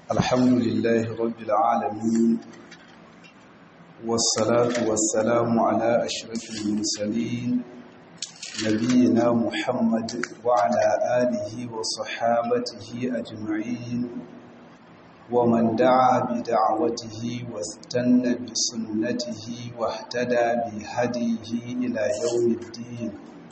الحمد لله رب العالمين والصلاة والسلام على أشرف المرسلين نبينا محمد وعلى آله وصحابته أجمعين ومن دعا بدعوته واستنى بسنته واهتدى بهديه إلى يوم الدين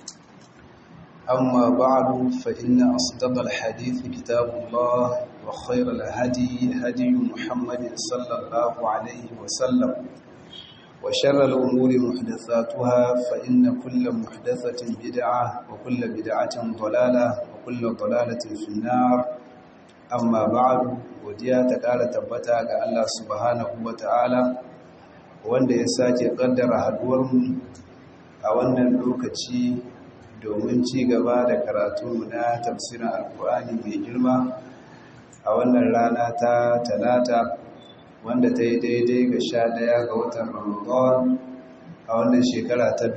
أما بعد فإن أصدق الحديث كتاب الله وخير الهدي هدي محمد صلى الله عليه وسلم وشر الأمور محدثاتها فإن كل محدثة بدعة وكل بدعة ضلالة وكل ضلالة في النار أما بعد godiya ta ƙara tabbata ga Allah subhanahu wa ta'ala wanda ya sake ƙaddara haduwarmu a wannan lokaci domin ci gaba da karatu na tafsirin alkur'ani mai girma a wannan rana ta talata wanda ta yi daidai ga sha ɗaya ga watan ramadan a wannan shekara ta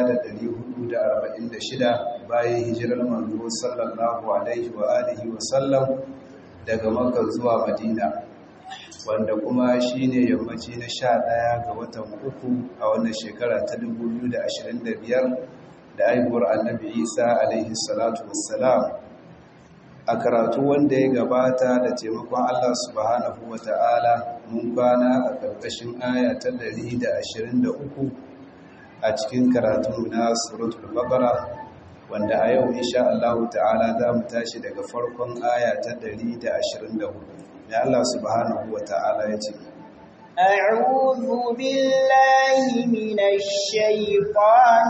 1446 bayan hijirar manzo sallallahu alaihi wa alihi wa sallam daga maka zuwa madina wanda kuma shi ne yammaci na sha ɗaya ga watan uku a wannan shekara ta 2025 da aibuwar annabi isa alaihi salatu wassalam a karatu wanda ya gabata da taimakon allah subhanahu wa ta'ala mun kwana a ƙarƙashin aya ta 123 a cikin karatu na suratul baqara wanda a yau insha Allah ta'ala za mu tashi daga farkon aya ta 124 ya Allah subhanahu wa ta'ala ya ce أعوذ بالله من الشيطان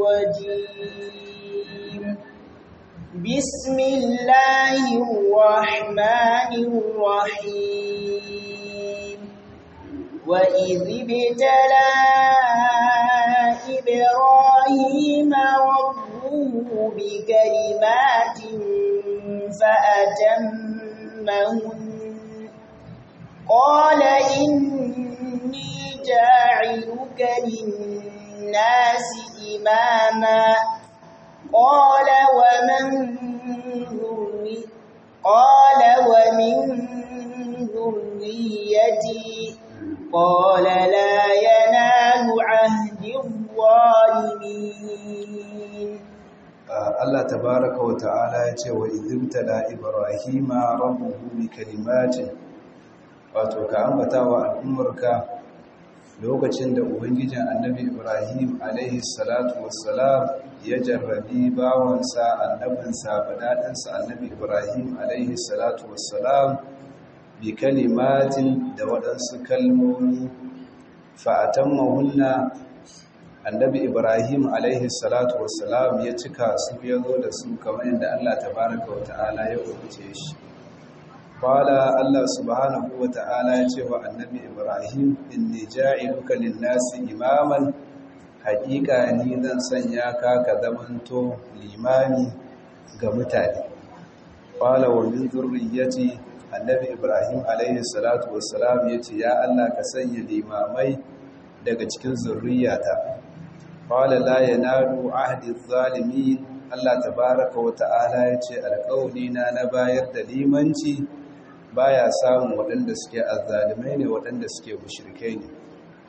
الرجيم بسم الله الرحمن الرحيم وإذ ابتلى إبراهيم ربه بكلمات فأتمهن قال إني جاعلك للناس إماما قال ومن ذري قال ومن ذريتي قال لا ينال عهد الظالمين Allah tabaraka wa ta'ala ya ce wa idimtala ibrahima rabbuhu bi kalimatin wato ka ambata wa al'ummarka lokacin da ubangijin annabi ibrahim alaihi salatu wassalam ya jarrabi bawansa annabinsa badaɗinsa annabi ibrahim alaihi salatu wassalam bi kalimatin da waɗansu kalmomi fa'atan mahunna annabi ibrahim alaihi salatu wassalam ya cika su ya zo da su kamar yadda allah tabaraka wa ta'ala ya umarce shi qala allah subhanahu wa ta'ala ya ce wa annabi ibrahim inni ja'iluka lin-nasi imaman haƙiƙa ni zan sanya ka ka zamanto limami ga mutane qala wa min zurriyyati annabi ibrahim alaihi salatu wassalam ya ce ya allah ka sanya limamai daga cikin zurriyata qala la yanalu ahdi adh-dhalimin Allah tabaaraka wa ta'ala yace alƙawli na na bayar da limanci baya samun waɗanda suke azzalimai ne waɗanda suke mushrikai ne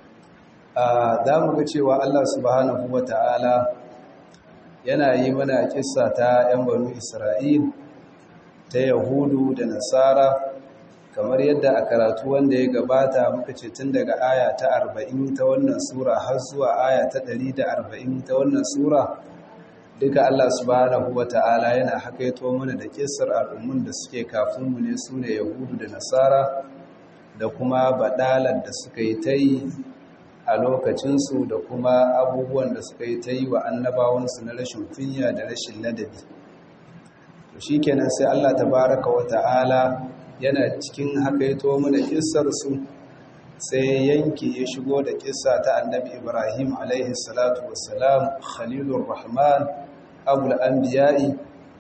a zamu ga cewa Allah subhanahu wa ta'ala yana yi mana kissa ta yan banu Isra'il ta Yahudu da Nasara kamar yadda a karatu wanda ya gabata muka ce tun daga aya ta 40 ta wannan sura har zuwa aya ta 140 ta wannan sura duka Allah subhanahu wata'ala yana hakaito mana da kissar al'ummun da suke kafin mu ne sune yahudu da nasara da kuma badalar da suka yi ta yi a lokacinsu da kuma abubuwan da suka yi ta yi wa annabawansu na rashin kunya da rashin ladabi shi kenan sai Allah tabaraka wata'ala yana cikin haka ya to mana kissarsu sai yanki ya shigo da kissa ta annabi ibrahim alaihi salatu wassalam khalilur rahman abul anbiya'i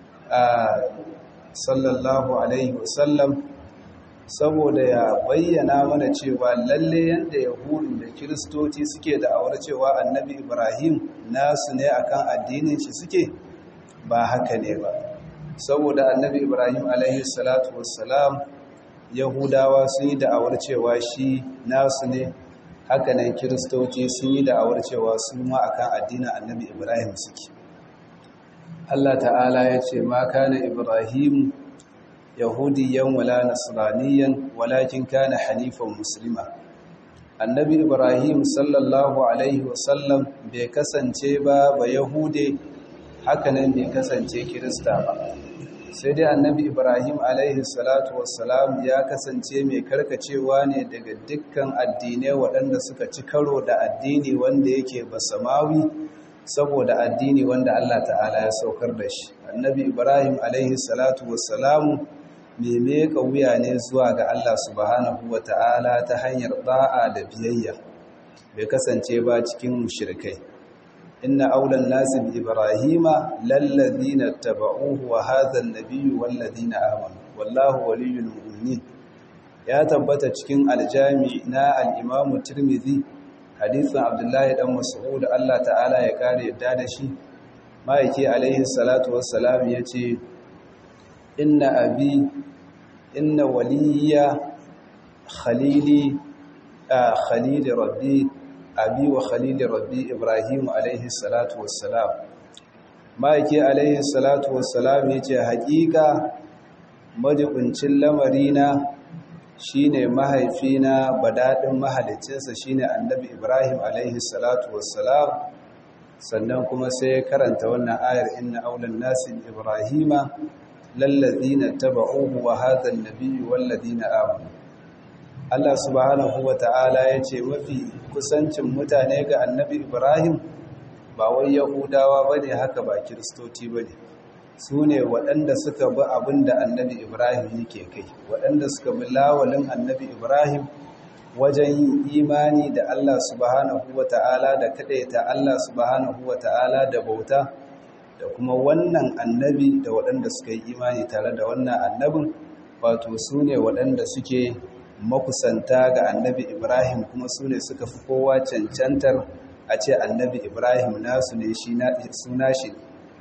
sallallahu alaihi wasallam saboda ya bayyana mana cewa lalle yanda yahudu da kiristoci suke da awar cewa annabi ibrahim nasu ne akan addinin shi suke ba haka ne ba saboda annabi ibrahim alaihi salatu wassalam yahudawa sun yi da'awar cewa shi nasu ne hakanan kiristoci sun yi da'awar cewa su ma akan addinin annabi ibrahim suke Allah ta'ala ya ce ma kana ibrahim yahudiyan wala nasraniyan walakin kana hanifan muslima annabi ibrahim sallallahu alaihi wasallam bai kasance ba ba yahude hakanan bai kasance kirista ba sai dai annabi ibrahim alaihi salatu wassalam ya kasance mai karkacewa ne daga dukkan addinai waɗanda suka ci karo da addini wanda yake basamawi saboda addini wanda Allah ta'ala ya saukar da shi annabi ibrahim alaihi salatu wassalamu mai meka wuya ne zuwa ga Allah subhanahu wa ta'ala ta hanyar da'a da biyayya bai kasance ba cikin mushrikai inna aulan nasi bi ibrahima lallazina tabauhu wa hadha an-nabiyyu wallazina amanu wallahu waliyyul mu'minin ya tabbata cikin aljami na al-imamu tirmidhi hadisin abdullahi dan mas'ud Allah ta'ala ya kare yadda da shi maiki alaihi salatu wassalam yace inna abi inna waliya khalili khalili rabbi abi wa khalili rabbi ibrahim alaihi salatu wassalam maiki alaihi salatu wassalam yace haƙiƙa majibincin lamarina shine mahaifina badadin mahalicinsa shine annabi ibrahim alaihi salatu wassalam sannan kuma sai karanta wannan ayar inna aulan nasi ibrahima lallazina taba'uhu wa hadha an-nabiyyu wallazina amanu Allah subhanahu wata'ala yace mafi kusancin mutane ga annabi Ibrahim ba wai yahudawa bane haka ba kristoci bane sune waɗanda suka bi abinda annabi Ibrahim yake kai waɗanda suka bi lawalin annabi Ibrahim wajen yin imani da Allah subhanahu wata'ala da kadaita Allah subhanahu wata'ala da bauta da kuma wannan annabi da waɗanda suka yi imani tare da wannan annabin wato su ne waɗanda suke makusanta ga annabi ibrahim kuma su ne suka fi kowa cancantar a ce annabi ibrahim nasu ne suna shi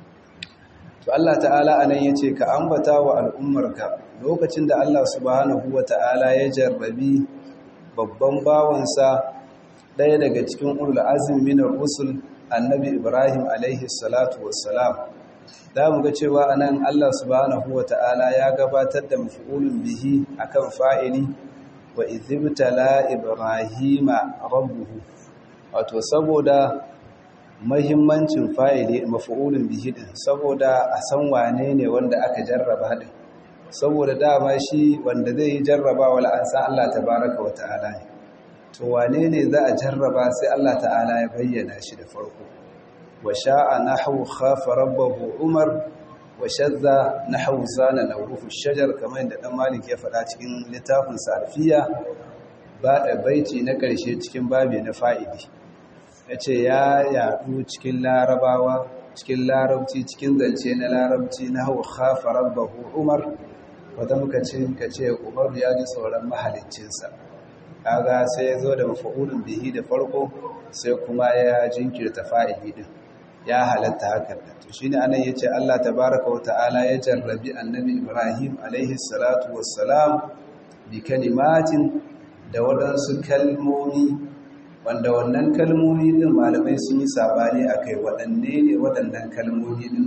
to allah ta'ala a nan ya ce ka ambata wa al'ummarka lokacin da allah subhanahu wa ta'ala ya jarrabi babban bawansa ɗaya daga cikin ulul azmi minar rusul annabi ibrahim alaihi salatu wassalam da mu ga cewa anan Allah subhanahu wata'ala ya gabatar da maf'ulun bihi akan fa'ili wa izibtala ibrahima rabbuhu wato saboda mahimmancin fa'ili maf'ulun bihi din saboda a san wane ne wanda aka jarraba din saboda dama shi wanda zai jarraba wala an san Allah tabaraka wata'ala ne to wane ne za a jarraba sai Allah ta'ala ya bayyana shi da farko wa sha'a nahwu khafa rabbahu umar wa shadda nahwu zana nawrufu shajar kamar da dan malik ya faɗa cikin littafin sarfiya ba da baiti na ƙarshe cikin babi na fa'idi yace ya yaɗu cikin larabawa cikin larabci cikin zance na larabci nahwu khafa rabbahu umar wata muka ce kace umar ya ji sauran mahaliccinsa kaga sai ya zo da mafa'ulun bihi da farko sai kuma ya jinkirta fa'ili din ya halatta hakan da to shine anan yace Allah tabaaraka wata'ala ya jarrabi annabi Ibrahim alaihi salatu wassalam bi kalimatin da wadansu kalmomi wanda wannan kalmomi din malamai sun yi sabani akai wadanne ne wadannan kalmomi din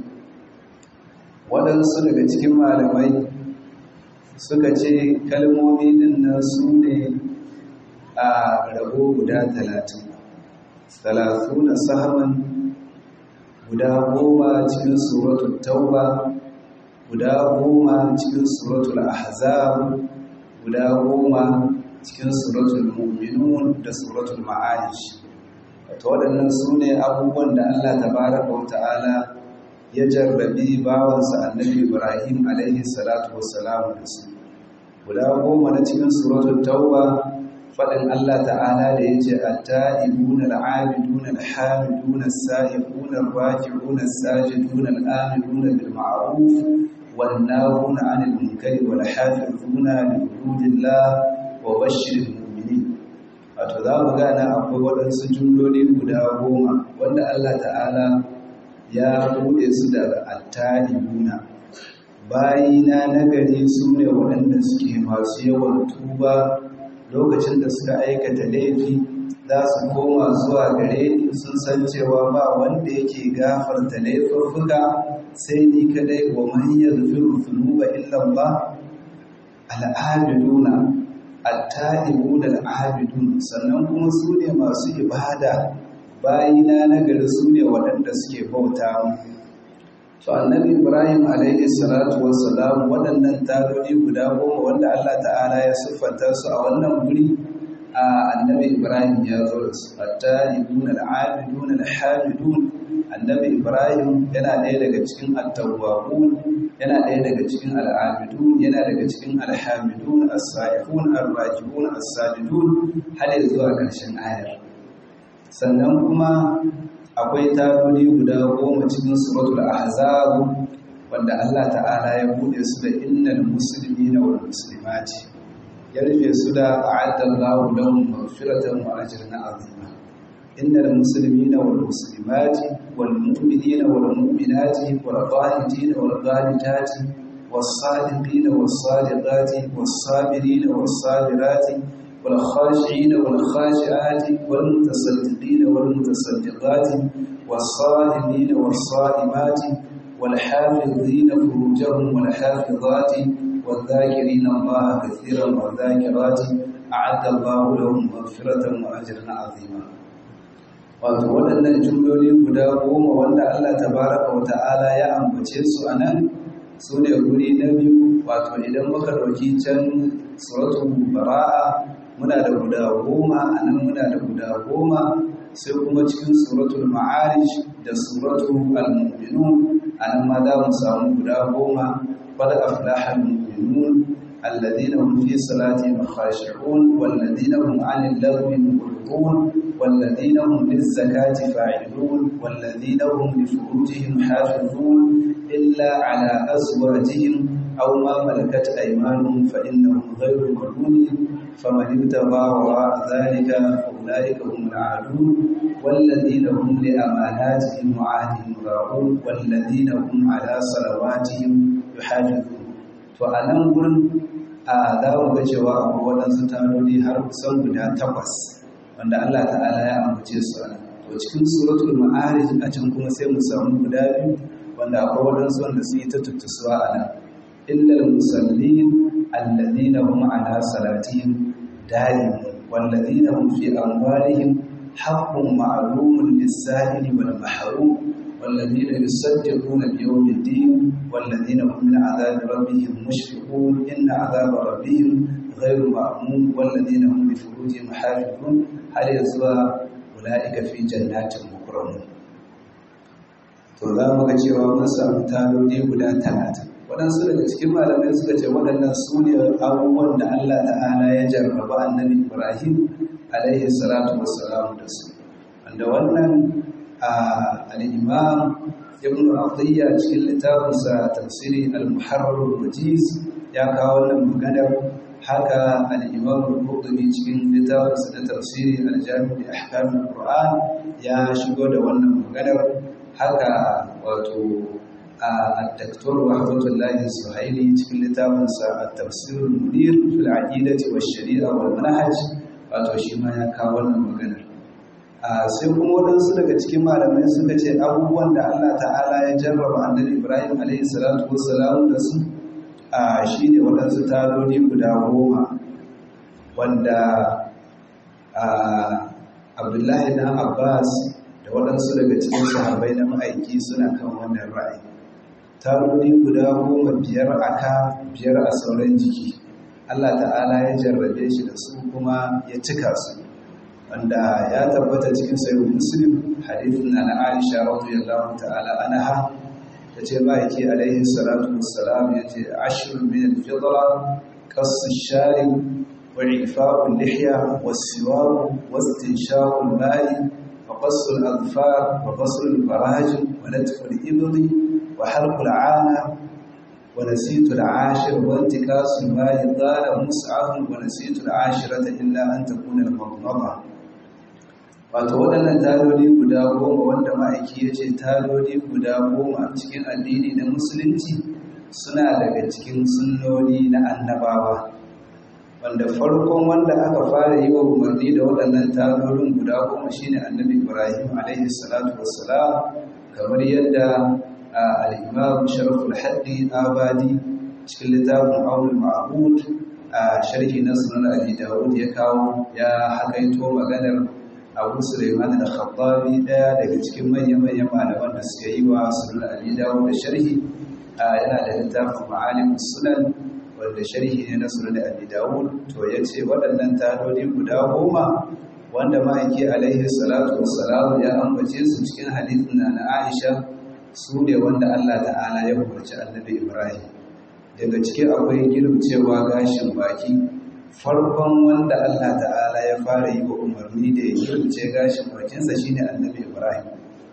wadansu daga cikin malamai suka ce kalmomi din nan su ne a rabo guda talatin talatuna sahaman guda goma cikin suratul tauba guda goma cikin suratul ahzab guda goma cikin suratul mu'minun da suratul ma'arij wato waɗannan su ne abubuwan da Allah tabaraka wa ta'ala ya jarrabi bawansa annabi Ibrahim alaihi salatu wassalamu da su guda goma na cikin suratul tauba faɗin Allah ta'ala da ya ce atta'ibuna al'abiduna alhamiduna as-sa'ibuna ar-raki'una as-sajiduna al-amiluna bil ma'ruf wan nahuna 'anil munkari wal hafizuna li hududillah wa bashshiril mu'minin wato za mu ga nan akwai waɗansu jumloli guda goma wanda Allah ta'ala ya buɗe su da atta'ibuna bayina nagari su ne waɗanda suke masu yawan tuba lokacin da suka aikata laifi za su koma zuwa gare ni sun san cewa ba wanda yake gafarta laifuffuka sai ni kadai wa man yaghfiru dhunuba illa Allah al-abiduna at-ta'ibuna al-abidun sannan kuma su ne masu ibada bayina na gari su ne waɗanda suke bauta to annabi ibrahim alaihi salatu wassalam waɗannan tadodi guda goma wanda allah ta'ala ya siffanta su a wannan guri a annabi ibrahim ya zo da su at-ta'ibun al-abidun al-hamidun annabi ibrahim yana ɗaya daga cikin at-tawwabun yana ɗaya daga cikin al-abidun yana daga cikin al-hamidun as-sa'ihun ar-rajibun as-sajidun har zuwa ƙarshen ayar sannan kuma akwai tadodi guda goma cikin suratul ahzab wanda Allah ta'ala ya bude su da innal muslimina wal muslimati ya rufe su da a'adallahu lahum maghfiratan wa ajran azima innal muslimina wal muslimati wal mu'minina wal mu'minati wal qanitina wal qanitati والصادقين والصادقات والصابرين والصابرات والخاشعين والخاشعات والمتصدقين والمتصدقات والصائمين والصائمات والحافظين فروجهم والحافظات والذاكرين الله كثيرا والذاكرات أعد الله لهم مغفرة وأجرا عظيما wato waɗannan jumloli guda goma wanda Allah tabaraka wa ta'ala ya ambace su a nan su ne guri na biyu wato idan muka ɗauki can suratul bara'a muna da guda goma a nan muna da guda goma sai kuma cikin suratul ma'arij da suratul al-mu'minun a nan ma za mu samu guda goma qad aflaha al-mu'minun alladhina hum fi salatihim khashi'un walladhina hum 'anil lagwi mu'ridun والذين هم للزكاة فاعلون والذين هم لفروجهم حافظون إلا على أزواجهم أو ما ملكت أيمانهم فإنهم غير ملومين فمن ابتغى وراء ذلك فأولئك هم العادون والذين هم لأماناتهم وعهدهم راعون والذين هم على صلواتهم يحافظون فأنا أقول a za mu ga cewa akwai waɗansu tanoni har kusan guda takwas wanda Allah ta'ala ya ambace su a to cikin suratul ma'arij a can kuma sai mu samu guda biyu wanda akwai waɗansu wanda su yi ta tuttusuwa a nan illal musallin alladhina hum ala salatihim da'imun walladhina hum fi amwalihim haqqun ma'lumun lis-sa'ili wal mahrum والذين يصدقون بيوم الدين والذين هم من عذاب ربهم مشفقون إن عذاب ربهم غير مأمون والذين هم لفروجهم حافظون هل يزوى أولئك في جنات مكرمون to za mu ga cewa mun samu taloli guda talatin waɗansu daga cikin malamai suka ce waɗannan su ne abubuwan da Allah ta'ala ya jarraba annabi Ibrahim alaihi salatu wassalam da su wanda wannan al'imam ibn Atiyya cikin littafinsa tafsiri al-muharrar wajiz ya kawo wannan maganar haka al'imam al-qurtubi cikin littafinsa na tafsiri al-jami' da ahkamin qur'an ya shigo da wannan maganar haka wato الدكتور وحفظ الله السهيلي cikin littafinsa at-tafsir al-munir fil aqidati wash-shari'a wal manhaj wato shi ma ya kawo wannan maganar sai kuma waɗansu daga cikin malamai suka ce abubuwan da Allah ta'ala ya jarraba annabi Ibrahim alaihi salatu wassalam da su shi ne waɗansu taloli guda goma wanda Abdullahi na Abbas da waɗansu daga cikin sahabbai na ma'aiki suna kan wannan ra'ayi taloli guda goma biyar aka biyar a sauran jiki Allah ta'ala ya jarrabe shi da su kuma ya cika su wanda ya tabbata cikin sayin muslim hadithin na na aisha radiyallahu ta'ala anha ta ce ma'aiki alaihi salatu wassalam ya ce ashirin min al-fidra qassu shari wa ifa'u lihya was-siwak wastinshaqu al-mali wa qassu al-adfar wa qassu al-faraj wa natfu al-ibdi wa halqu al-'ana ونسيت العاشر وانتكاس المال قال مسعف ونسيت العاشرة إلا أن تكون المضمضة wato waɗannan taloli guda goma wanda ma'aiki ya ce taloli guda goma cikin addini na musulunci suna daga cikin sunnoni na annabawa wanda farkon wanda aka fara yi wa umarni da waɗannan tarorin guda goma shine annabi ibrahim alaihi salatu wassalam kamar yadda al-imam sharaful haddi abadi cikin littafin aul ma'bud a sharhi na sunan abi dawud ya kawo ya hakaito maganar abu suleiman da khattabi daya daga cikin manyan-manyan malaman da suka yi wa sunan abi dawud da sharhi yana da littafin ma'alim sunan wanda sharhi ne na sunan abi dawud to ya ce waɗannan tadodi guda goma wanda ma'aiki alaihi salatu wassalam ya ambace su cikin hadithin na aisha su ne wanda allah ta'ala ya umarci annabi ibrahim daga cikin akwai cewa gashin baki farkon wanda allah ta'ala ya fara yi wa umarni da ya girce gashin bakinsa shine annabi ibrahim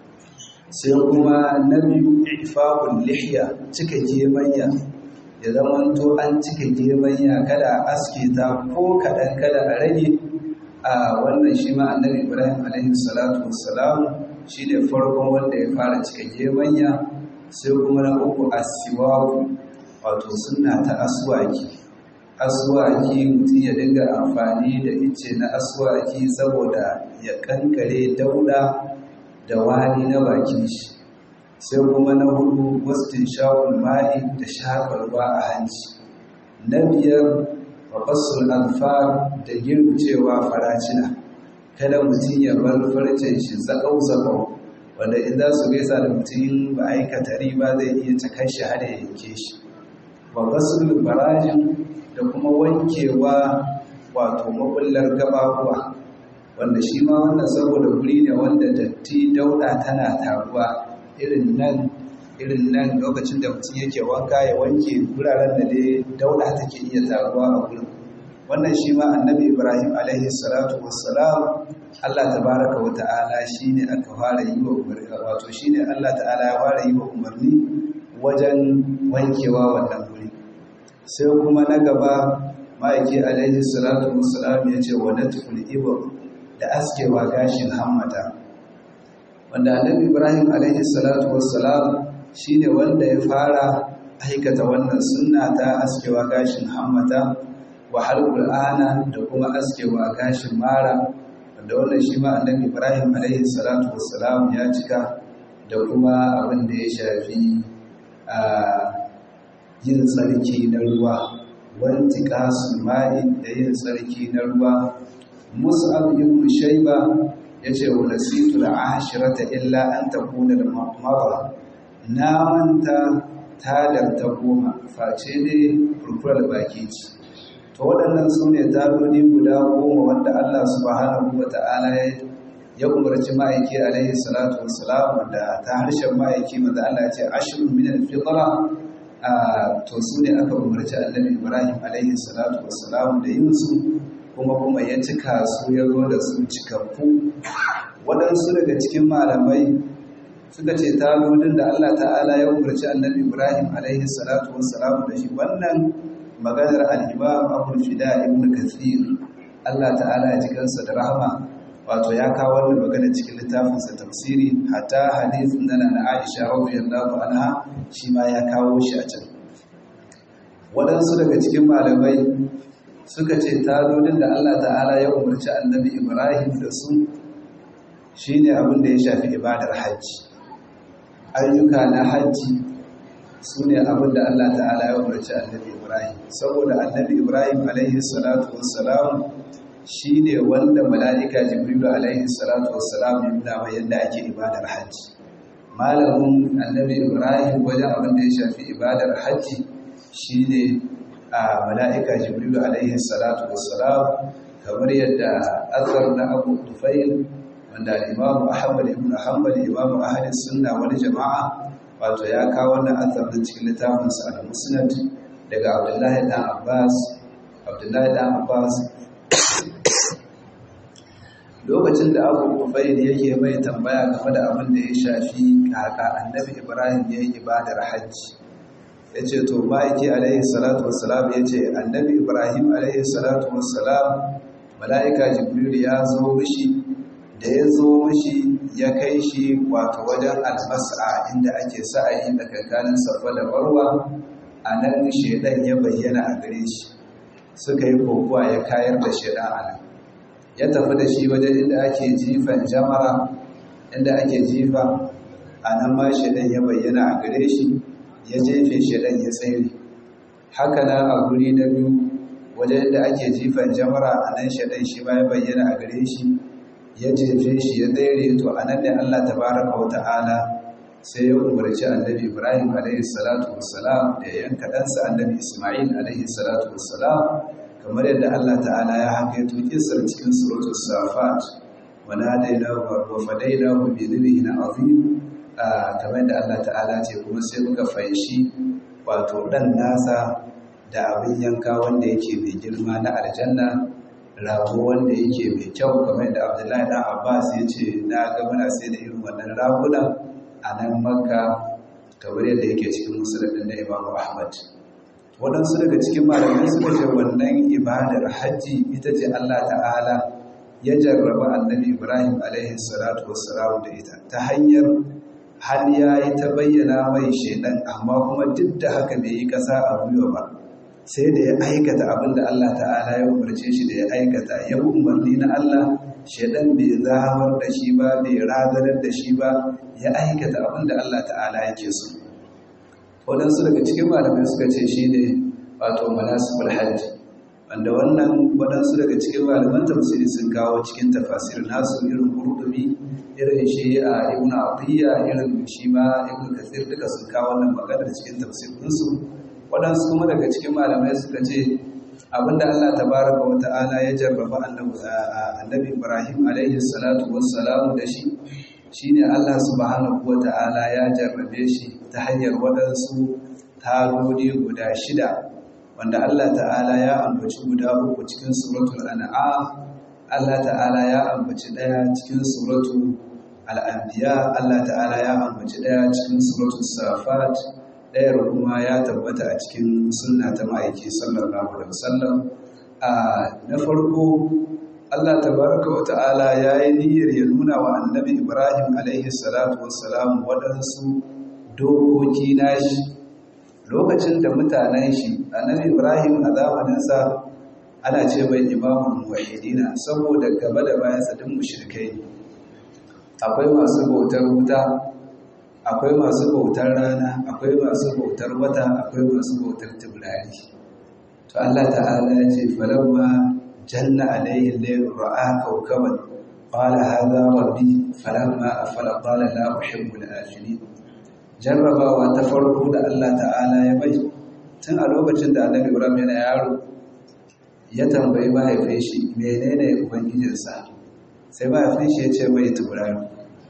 sai kuma na biyu ifa'ul lihya cika gemanya ya zama to an cika gemanya kada a aske ta ko kaɗan kada a rage a wannan shi ma annabi ibrahim alaihi salatu wassalam shi ne farkon wanda ya fara cika gemanya sai kuma na uku asiwaku wato suna ta aswaki aswaki mutum ya dinga amfani da ice na aswaki saboda ya kankare dauda da wani na bakin shi sai kuma na hudu wastin sha'ul ma'i da shafa ruwa a hanci na biyar waƙasul alfar da girgucewa faracina kada mutum ya bar farcen shi zaƙau-zaƙau wanda in za su gaisa da mutum ba aikata riba zai iya cakar shi har ya yanke shi waƙasul barajin da kuma wankewa wato makullar gababuwa wanda shi ma wannan saboda guri ne wanda datti dauda tana taruwa irin nan irin nan lokacin da mutum yake wanka ya wanke wuraren da dai dauda take iya taruwa a gurin wannan shi ma annabi ibrahim alaihi salatu wassalam allah tabaraka wa ta'ala shine aka fara yi wa umarni wato shine allah ta'ala ya fara yi wa umarni wajen wankewa wannan guri sai kuma na gaba ma'aiki alaihi salatu wassalam ya ce wa natful ibr da askewa gashin hammata wanda annabi ibrahim alaihi salatu wassalam shine wanda ya fara aikata wannan sunna ta askewa gashin hammata wa halqul ana da kuma askewa gashin mara wanda wannan shi ma annabi ibrahim alaihi salatu wassalam ya cika da kuma abin da ya shafi a yin tsarki na ruwa wanti kasu ma'i da yin tsarki na ruwa mus'ab ibn shayba yace wa nasitu al-ashirata illa an takuna al-mara na manta tadar ta goma face dai furfurar baki ce to waɗannan su ne tadodi guda goma wanda Allah subhanahu wa ta'ala ya umarci ma'aiki alaihi salatu wassalam da ta harshen ma'aiki maza Allah ya ce ashirin min al-fitra to su ne aka umarci annabi Ibrahim alaihi salatu wassalam da yin su kuma kuma ya cika su ya zo da su cikakku waɗansu daga cikin malamai suka ce talodin da Allah ta'ala ya umarci annabi Ibrahim alaihi salatu wassalam da shi wannan maganar al-Imam Abu Fida ibn Kathir Allah ta'ala ya ji kansa da rahama wato ya kawo wannan magana cikin littafinsa tafsiri hatta hadithin nan na Aisha radiyallahu anha shi ma ya kawo shi a can waɗansu daga cikin malamai suka ce talodin da Allah ta'ala ya umarci annabi Ibrahim da su shine abin da ya shafi ibadar hajji ayyuka na hajji su ne abin da Allah ta'ala ya umarci annabi Ibrahim saboda annabi Ibrahim alaihi salatu wassalam shi ne wanda mala'ika jibrilu alaihi salatu wassalam ya nuna mai yadda ake ibadar hajji malamin annabi Ibrahim wajen abin da ya shafi ibadar hajji shi ne a mala'ika jibrilu alaihi salatu wassalam kamar yadda azar na abu tufail wanda imamu ahmad ibn hanbal imamu ahadin sunna wani jama'a wato ya kawo wannan azar din cikin littafinsa al musnad daga abdullahi dan abbas abdullahi dan abbas lokacin da abu kufail yake mai tambaya game da abin da ya shafi kaka annabi ibrahim ya yi ibadar hajji ya ce to ma'aiki alaihi salatu wassalam ya ce annabi ibrahim alaihi salatu wassalam mala'ika jibril ya zo mishi da ya zo mishi ya kai shi wato wajen albasa inda ake sa'ayi da kankanin safa da barwa a nan shaidan ya bayyana a gare shi suka yi kokowa ya kayar da shaidan a nan ya tafi da shi wajen inda ake jifan jamara inda ake jifa a nan ma shaidan ya bayyana a gare shi ya jefe shaidan ya tsere haka nan a guri na biyu wajen inda ake jifan jamara a nan shaidan shi ma ya bayyana a gare shi ya jefe shi ya tsere to a nan ne Allah tabaraka wa ta'ala sai ya umarci annabi Ibrahim alaihi salatu wassalam da ya yanka ɗansa annabi Ismail alaihi salatu wassalam kamar yadda Allah ta'ala ya hakaito kisar cikin suratul safat wa nadainahu wa fadaynahu bi dhibhin azim kamar yadda Allah ta'ala ce kuma sai muka fanshi wato dan nasa da abin yanka wanda yake mai girma na aljanna rago wanda yake mai kyau kamar yadda Abdullahi dan Abbas ya ce na ga muna sai da irin wannan ragunan a nan Makka kamar yadda yake cikin musulun na Imam Ahmad waɗansu daga cikin malamai suka ce wannan ibadar hajji ita ce Allah ta'ala ya jarraba annabi Ibrahim alaihi salatu wassalam da ita ta hanyar har ya yi ta bayyana mai shaidan amma kuma duk da haka bai yi ƙasa a gwiwa ba sai da ya aikata abin da Allah ta'ala ya umarce shi da ya aikata ya bi umarni na Allah shaidan bai zamar da shi ba bai razanar da shi ba ya aikata abin da Allah ta'ala yake so waɗansu daga cikin malamai suka ce shi ne wato manasibul hajji wanda wannan waɗansu daga cikin malaman tafsiri sun kawo cikin tafasir nasu irin kurdubi irin shi a ibn atiyya irin shi ma ibn kathir duka sun kawo wannan maganar cikin tafsirinsu waɗansu kuma daga cikin malamai suka ce abinda Allah tabaraka wa ta'ala ya jarraba annabi Ibrahim alaihi salatu wassalamu da shi shine Allah subhanahu wa ta'ala ya jarrabe shi ta hanyar waɗansu tagodi guda shida wanda Allah ta'ala ya ambaci guda uku cikin suratul an'am Allah ta'ala ya ambaci ɗaya cikin suratul al'anbiya Allah ta'ala ya ambaci ɗaya cikin suratul safat ɗayar kuma ya tabbata a cikin sunna ta ma'aiki sallallahu alaihi wasallam na farko Allah tabaraka wa ta'ala ya yi niyyar ya nuna wa annabi Ibrahim alaihi salatu wassalam waɗansu dokoki nashi lokacin da mutanen shi annabi Ibrahim a zamaninsa ana ce mai imamun wahidina saboda gaba da bayansa duk mushrikai ne akwai masu bautar wuta akwai masu bautar rana akwai masu bautar wata akwai masu bautar tiblari to Allah ta'ala ya ce falamma جل عليه الليل رأى كوكبا قال هذا ربي فلما أفل قال لا أحب الآفلين jarrabawa ta farko da Allah ta'ala ya bai tun a lokacin da annabi Ibrahim yana yaro ya tambayi mahaifin shi menene ubangijinsa sai mahaifin shi ya ce mai tauraro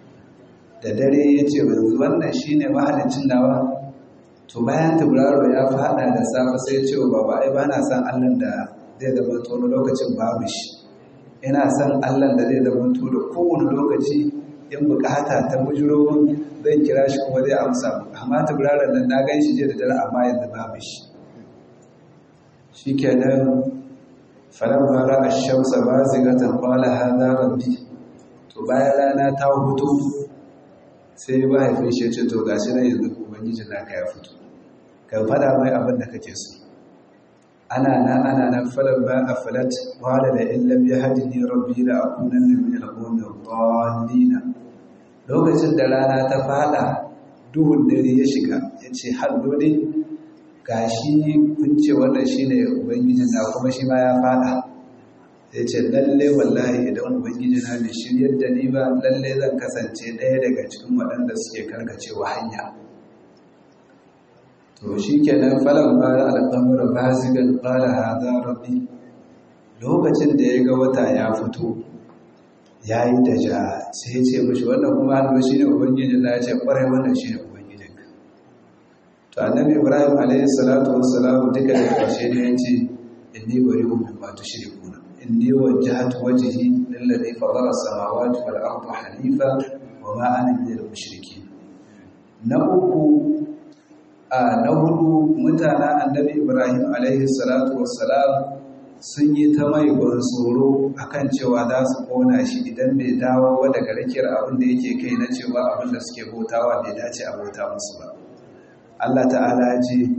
da dare ya ce yanzu wannan shine mahalicin nawa to bayan tauraro ya fada da safe sai ya ce wa baba ai bana san Allah da zai zama wani lokacin babu shi ina son allah da zai zama da kowane lokaci in bukata ta bujiro zai kira shi kuma zai amsa amma ta birarar nan na gan shi je da dare amma yanzu babu shi shi ke nan falon mara a shamsa ba zigatan kwala haza rabbi to bayan rana ta hutu sai mahaifin shi ce to gashi na yanzu ubangiji naka ya fito ka fada mai abin da kake so ana nan ana nan falan ba a falat wala da illam ya hadini rabbi la akunanna min al-qawmi ad-dallin lokacin da rana ta fada duhun dare ya shiga yace hallo ne gashi kun ce wannan shine ubangiji na kuma shi ma ya fada yace lalle wallahi idan ubangiji na bai shiryar da ni ba lalle zan kasance ɗaya daga cikin waɗanda suke karkacewa hanya to shi kenan falon bara al'amura ba zigan ƙara haza rabbi lokacin da ya ga wata ya fito ya yi da ja sai ya ce mashi wannan kuma hannu shi ne ubangiji na ya ce ƙwarai wannan shi ne ubangijin to annabi ibrahim alayhi salatu wassalamu duka da ƙarshe ne ya ce inni bari hu min ma tushrikuna inni wajjahtu wajhi lillazi fatara as-samawati wal arda hanifa wa ma ana minal mushrikeen na uku na hudu mutanen annabi ibrahim alaihi salatu wassalam sun yi ta mai tsoro akan cewa za su kona shi idan bai dawo wa daga rakiyar abin da yake kai na cewa abin da suke bautawa bai dace a bauta musu ba Allah ta'ala ya ce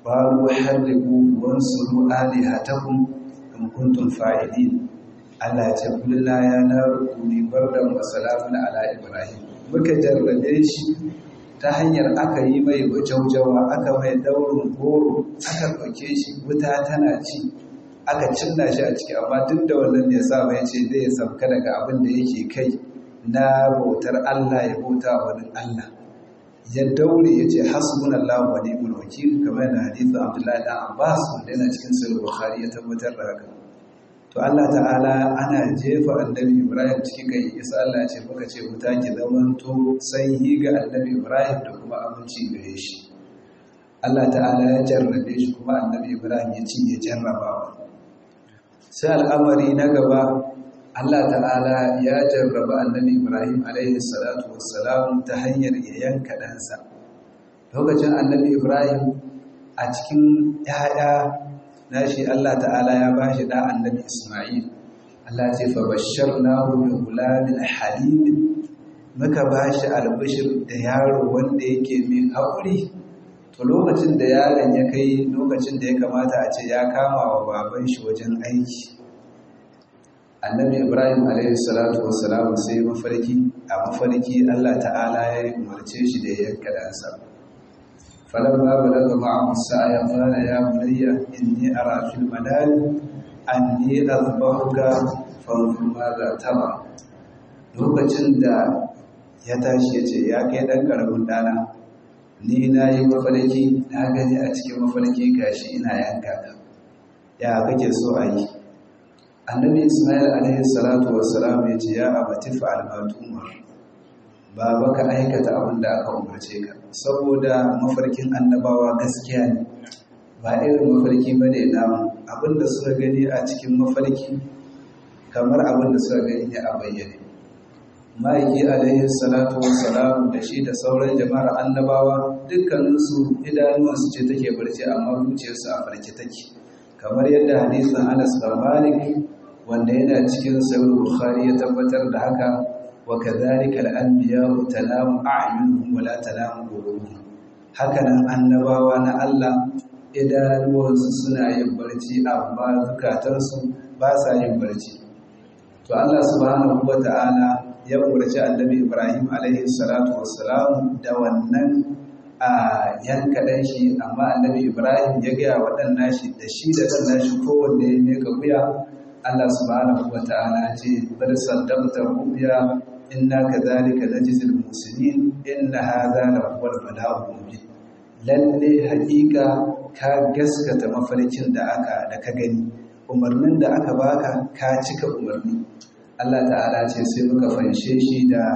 qalu harriqu wansuru alihatakum in kuntum fa'ilin Allah ya ce kullu ya naru kuni bardan wa salamun ala ibrahim muka jarrabe shi ta hanyar aka yi mai jaujawa aka mai daurin goro aka ɗauke shi wuta tana ci aka cinna shi a ciki amma duk da wannan ya sa mai ce zai sauka daga abin da yake kai na bautar Allah ya bauta wani Allah ya daure ya ce hasbunallahu wa ni'mal wakil kamar da hadisin Abdullahi dan Abbas wanda yana cikin sahih Bukhari ya tabbatar da haka to Allah ta'ala ana jefa annabi Ibrahim cikin kai isa Allah ce muka ce wuta ki zamanto sanyi ga annabi Ibrahim da kuma aminci gare shi Allah ta'ala ya jarrabe shi kuma annabi Ibrahim ya ci ya jarrabawa sai al'amari na gaba Allah ta'ala ya jarraba annabi Ibrahim alaihi salatu wassalam ta hanyar ya yanka ɗansa lokacin annabi Ibrahim a cikin ‘ya'ya nashi Allah ta'ala ya ba shi da annabi Ismail Allah ce fa basharnahu bi gulamin halim muka ba shi albishir da yaro wanda yake mai haƙuri to lokacin da yaron ya kai lokacin da ya kamata a ce ya kama wa baban shi wajen aiki annabi Ibrahim alaihi salatu wassalam sai mafarki a mafarki Allah ta'ala ya umarce shi da ya yanka dansa فلما بلغ معه السعي قال يا بني إني أرى في المنام أني أذبحك فانظر ماذا ترى lokacin da ya tashi ya ce ya kai ɗan ƙaramin ɗana ni na yi mafarki na gani a cikin mafarki gashi ina yanka ka ya kake so a yi annabi ismail alaihi salatu wassalam ya ce ya abati fa'al ma tumar ba ka aikata abin da aka umarce ka saboda mafarkin annabawa gaskiya ne ba irin mafarki ba ne namu abin da suka gani a cikin mafarki kamar abin da suka gani ne a bayyane ma'aiki alaihi salatu wassalam da shi da sauran jama'ar annabawa dukkaninsu idanuwansu ce take barci amma zuciyarsu a farke take kamar yadda hadisin anas bin malik wanda yana cikin sahih bukhari ya tabbatar da haka وكذلك الأنبياء تنام أعينهم ولا تنام قلوبهم hakanan annabawa na Allah idanuwansu suna yin barci amma zukatansu ba sa yin barci to Allah subhanahu wata'ala ya umarci annabi Ibrahim alaihi salatu wassalam da wannan a yanka dan shi amma annabi Ibrahim ya ga waɗannan shi da shi da ɗan nashi kowanne ya meka wuya Allah subhanahu wata'ala ce bar saddaqta ru'ya inna kadhalika najzil muslimin inna hadha la huwa al-bala'u mubin lalle haƙiƙa ka gaskata mafarkin da aka da ka gani umarnin da aka baka ka cika umarni Allah ta'ala ce sai muka fanshe shi da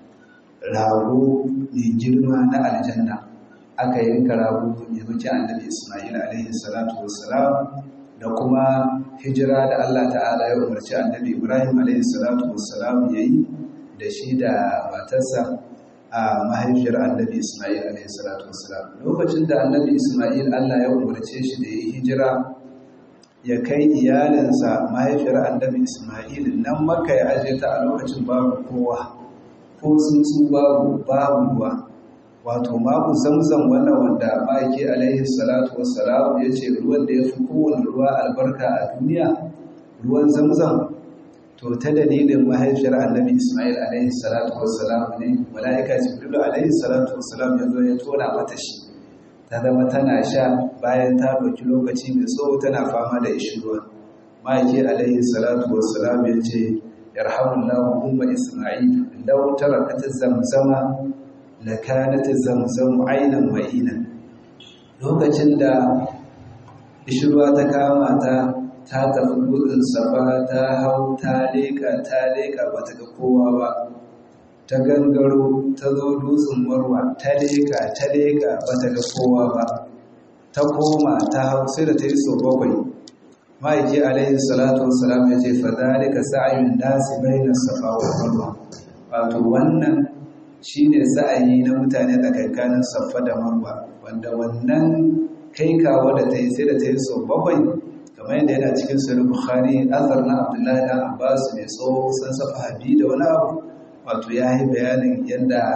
rago mai girma na aljanna aka yanka rago ya muke annabi Isma'il alaihi salatu wassalam da kuma hijira da Allah ta'ala ya umarci annabi Ibrahim alaihi salatu wassalam yayi da shi da matarsa a mahaifiyar annabi Ismail alaihissalatu wassalam lokacin da annabi Ismail Allah ya umarce shi da ya hijira ya kai iyalinsa mahaifiyar annabi Ismail nan maka ya aje ta a lokacin babu kowa ko tsuntsu babu babu ruwa wato maku zamzam wannan wanda ma'aiki alaihi salatu wassalam ya ce ruwan da ya fi kowane ruwa albarka a duniya ruwan zamzam to ta dalilin mahaifiyar annabi Ismail alaihi salatu wassalam ne mala'ika Jibril alaihi salatu wassalam ya zo ya tona mata shi ta zama tana sha bayan ta ɗauki lokaci mai tsawo tana fama da ishirwa ma'aiki alaihi salatu wassalam ya ce yarhamullahu umma Ismail law tarakat zamzama lakanat zamzamu aynan ma'inan lokacin da ishirwa ta kama ta ta tafi gudun safa ta hau ta leƙa ta leƙa ba ta ga kowa ba ta gangaro ta zo dutsen marwa ta leƙa ta leƙa ba ta ga kowa ba ta koma ta hau sai da ta yi so bakwai ma'aiki alaihi salatu wasalam ya ce fadalika sa'ayun nasi bainas safa wa marwa wato wannan shine sa'ayi na mutane tsakankanin safa da marwa wanda wannan kai kawo da ta yi sai da ta yi so bakwai kamar yadda yana cikin sahih bukhari azar na abdullahi dan abbas mai tsawo san safa habi da wani abu wato ya yi bayanin yadda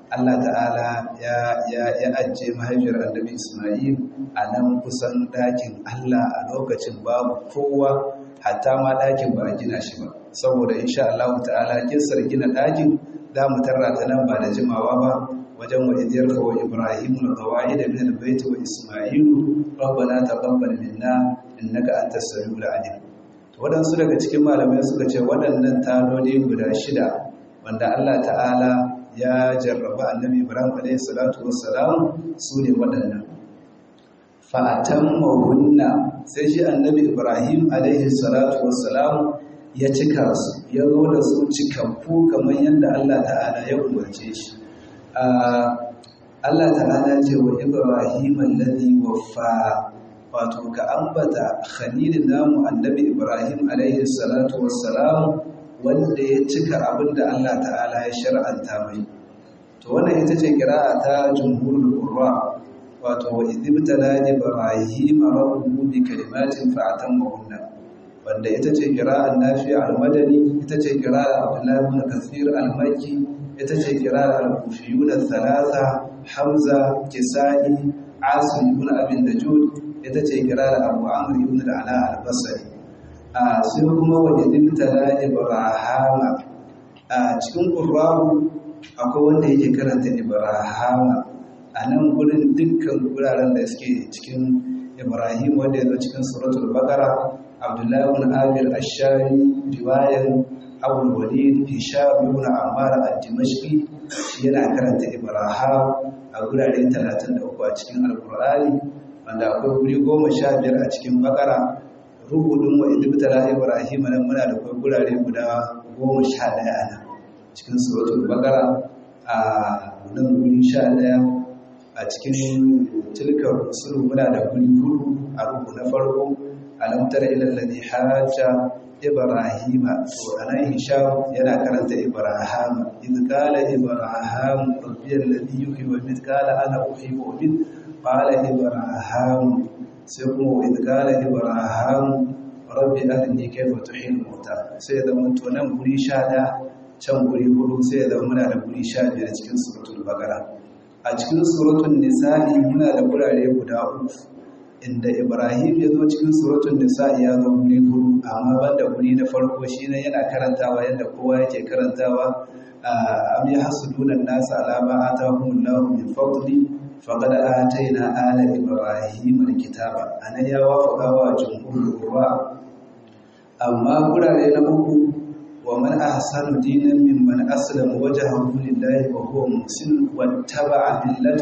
Allah ta'ala ya ya ya ajiye mahaifiyar annabi Isma'il a nan kusan ɗakin Allah a lokacin babu kowa hatta ma ɗakin ba a gina shi ba saboda insha Allah ta'ala kisar gina ɗakin za mu tarra ta nan ba da jimawa ba wajen wa idiyar wa Ibrahim al-qawai da min al-bait wa Isma'il rabbana taqabbal minna innaka antas samiul alim to wadansu daga cikin malamai suka ce waɗannan taloli guda shida wanda Allah ta'ala ya jarraba annabi Ibrahim alayhi salatu wassalam su ne waɗannan fa'atan mahunna sai shi annabi Ibrahim alayhi salatu wassalam ya cika su ya zo da su cikakku kamar yadda Allah ta'ala ya umarce shi Allah ta'ala ce wa Ibrahim alladhi waffa wato ka ambata khalilin namu annabi Ibrahim alayhi salatu wassalam wanda ya cika abin da Allah ta'ala ya shar'anta mai to wannan ita ce kira'a ta jumhurul qurra wato wa idibtala ibrahim rabbuhu bi kalimatin fa'atammahunna wanda ita ce kira'an nafi al-madani ita ce kira'ar abdullah ibn kathir al-makki ita ce kira'ar al-kufiyun al-thalatha hamza kisai asim ibn abi najud ita ce kira'ar abu amr ibn al-ala al-basri a sai kuma wa idibtala ibrahima a cikin qur'ani akwai wanda yake karanta ibrahima a nan gurin dukkan wuraren da suke cikin ibrahim wanda ya zo cikin suratul baqara abdullahi ibn amir ash-shari riwayan abu walid hisham ibn ammar ad-dimashqi shi yana karanta ibrahim a gurare 33 a cikin alqur'ani wanda akwai guri 15 a cikin baqara rubutun wa idibtala ibrahim nan muna da akwai gurare guda 11 a nan cikin suratul baqara a nan guri 11 a cikin tilkar rusul muna da guri hudu a rubu na farko alam tara ila alladhi hajja ibrahima to anan hisham yana karanta ibrahima id qala ibrahim rabbi alladhi yuhyi wa yumiit qala ana uhyi wa umiit qala ibrahim sai kuma id qala ibrahim rabbi arini kayfa tuhyi al-mauta sai da mun to nan guri 11 can guri hudu sai da muna da guri 15 cikin suratul baqara a cikin suratun nisa'i muna da gurare guda uku inda ibrahim ya zo cikin suratun nisa'i ya zo guri hudu amma banda guri na farko shi ne yana karantawa yadda kowa yake karantawa am ya hasuduna nasa alama atahumullahu min fadli faqad atayna ala ibrahim alkitaba anan ya wafaqa wa jumhurul qurra amma gurare na uku ومن أحسن دينا ممن أسلم وجهه لله وهو محسن واتبع ملة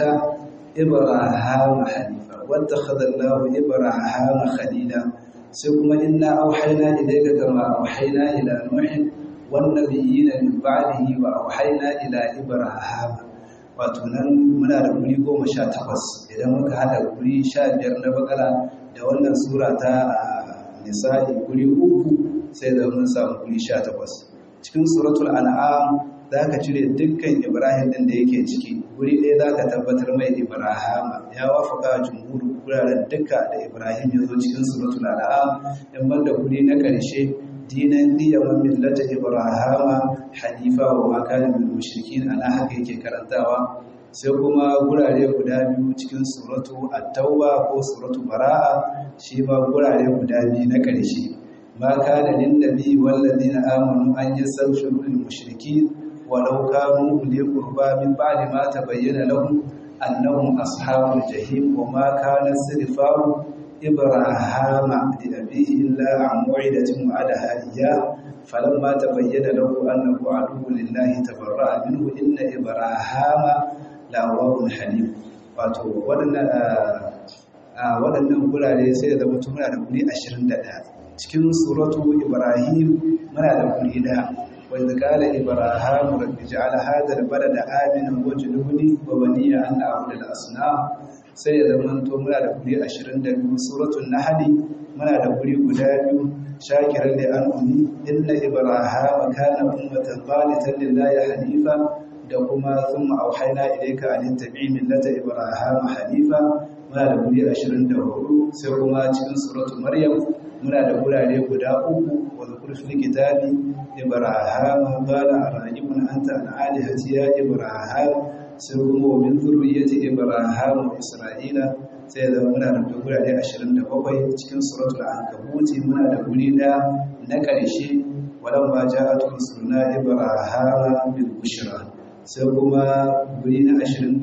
إبراهام حنيفا واتخذ الله إبراهام خليلا ثم إنا أوحينا إليك كما أوحينا إلى نوح والنبيين من بعده وأوحينا إلى إبراهام watunan muna da guri goma sha takwas idan muka hada guri sha biyar na bakara da wannan sura ta nisa'i guri uku sai da mun samu guri sha takwas cikin suratul an'am za ka cire dukkan ibrahim din da yake ciki guri ɗaya za ka tabbatar mai ibrahama ya wafaka jumhur guraren duka da ibrahim ya zo cikin suratul an'am in banda guri na ƙarshe dinan diya wa millata ibrahama hanifa wa ma kana min mushrikin ana haka yake karantawa sai kuma gurare guda biyu cikin suratu at-tauba ko suratu bara'a shi ma gurare guda biyu na ƙarshe ma kana lin nabi wal ladina amanu an yastaghfiru lil mushrikeen walau kanu uli qurba min ba'di ma tabayyana lahum annahum ashabul jahim wa ma kana istighfaru ibrahama li abihi illa an mu'idatin wa'adaha iyyah فلما تبين له أنه عدو لله تبرأ منه إن إبراهام lawawun halim wato waɗannan gurare sai da zama muna da guri 21 cikin suratu ibrahim muna da guri ɗaya wanda kala ibrahim rabbi ja'ala hadha albalada aminan wajnubni wa baniya an na'budu al-asnam sai da zama to muna da guri 22 suratul nahl muna da guri guda biyu shakiran li an'umi inna ibrahima kana ummatan qanitan lillahi hanifa da kuma sun auhaina ilaika an tabi millata ibrahim hanifa muna da guri 24 sai kuma cikin suratu maryam muna da gurare guda uku wa zakur fil kitabi ibrahim qala arajibun anta an alihati ya ibrahim sai kuma wa min zurriyyati ibrahim wa isra'ila sai da muna da gurare 27 cikin suratul ankabut muna da guri da na ƙarshe walamma ja'at rusuluna ibrahim bil bushra sai kuma guri na 29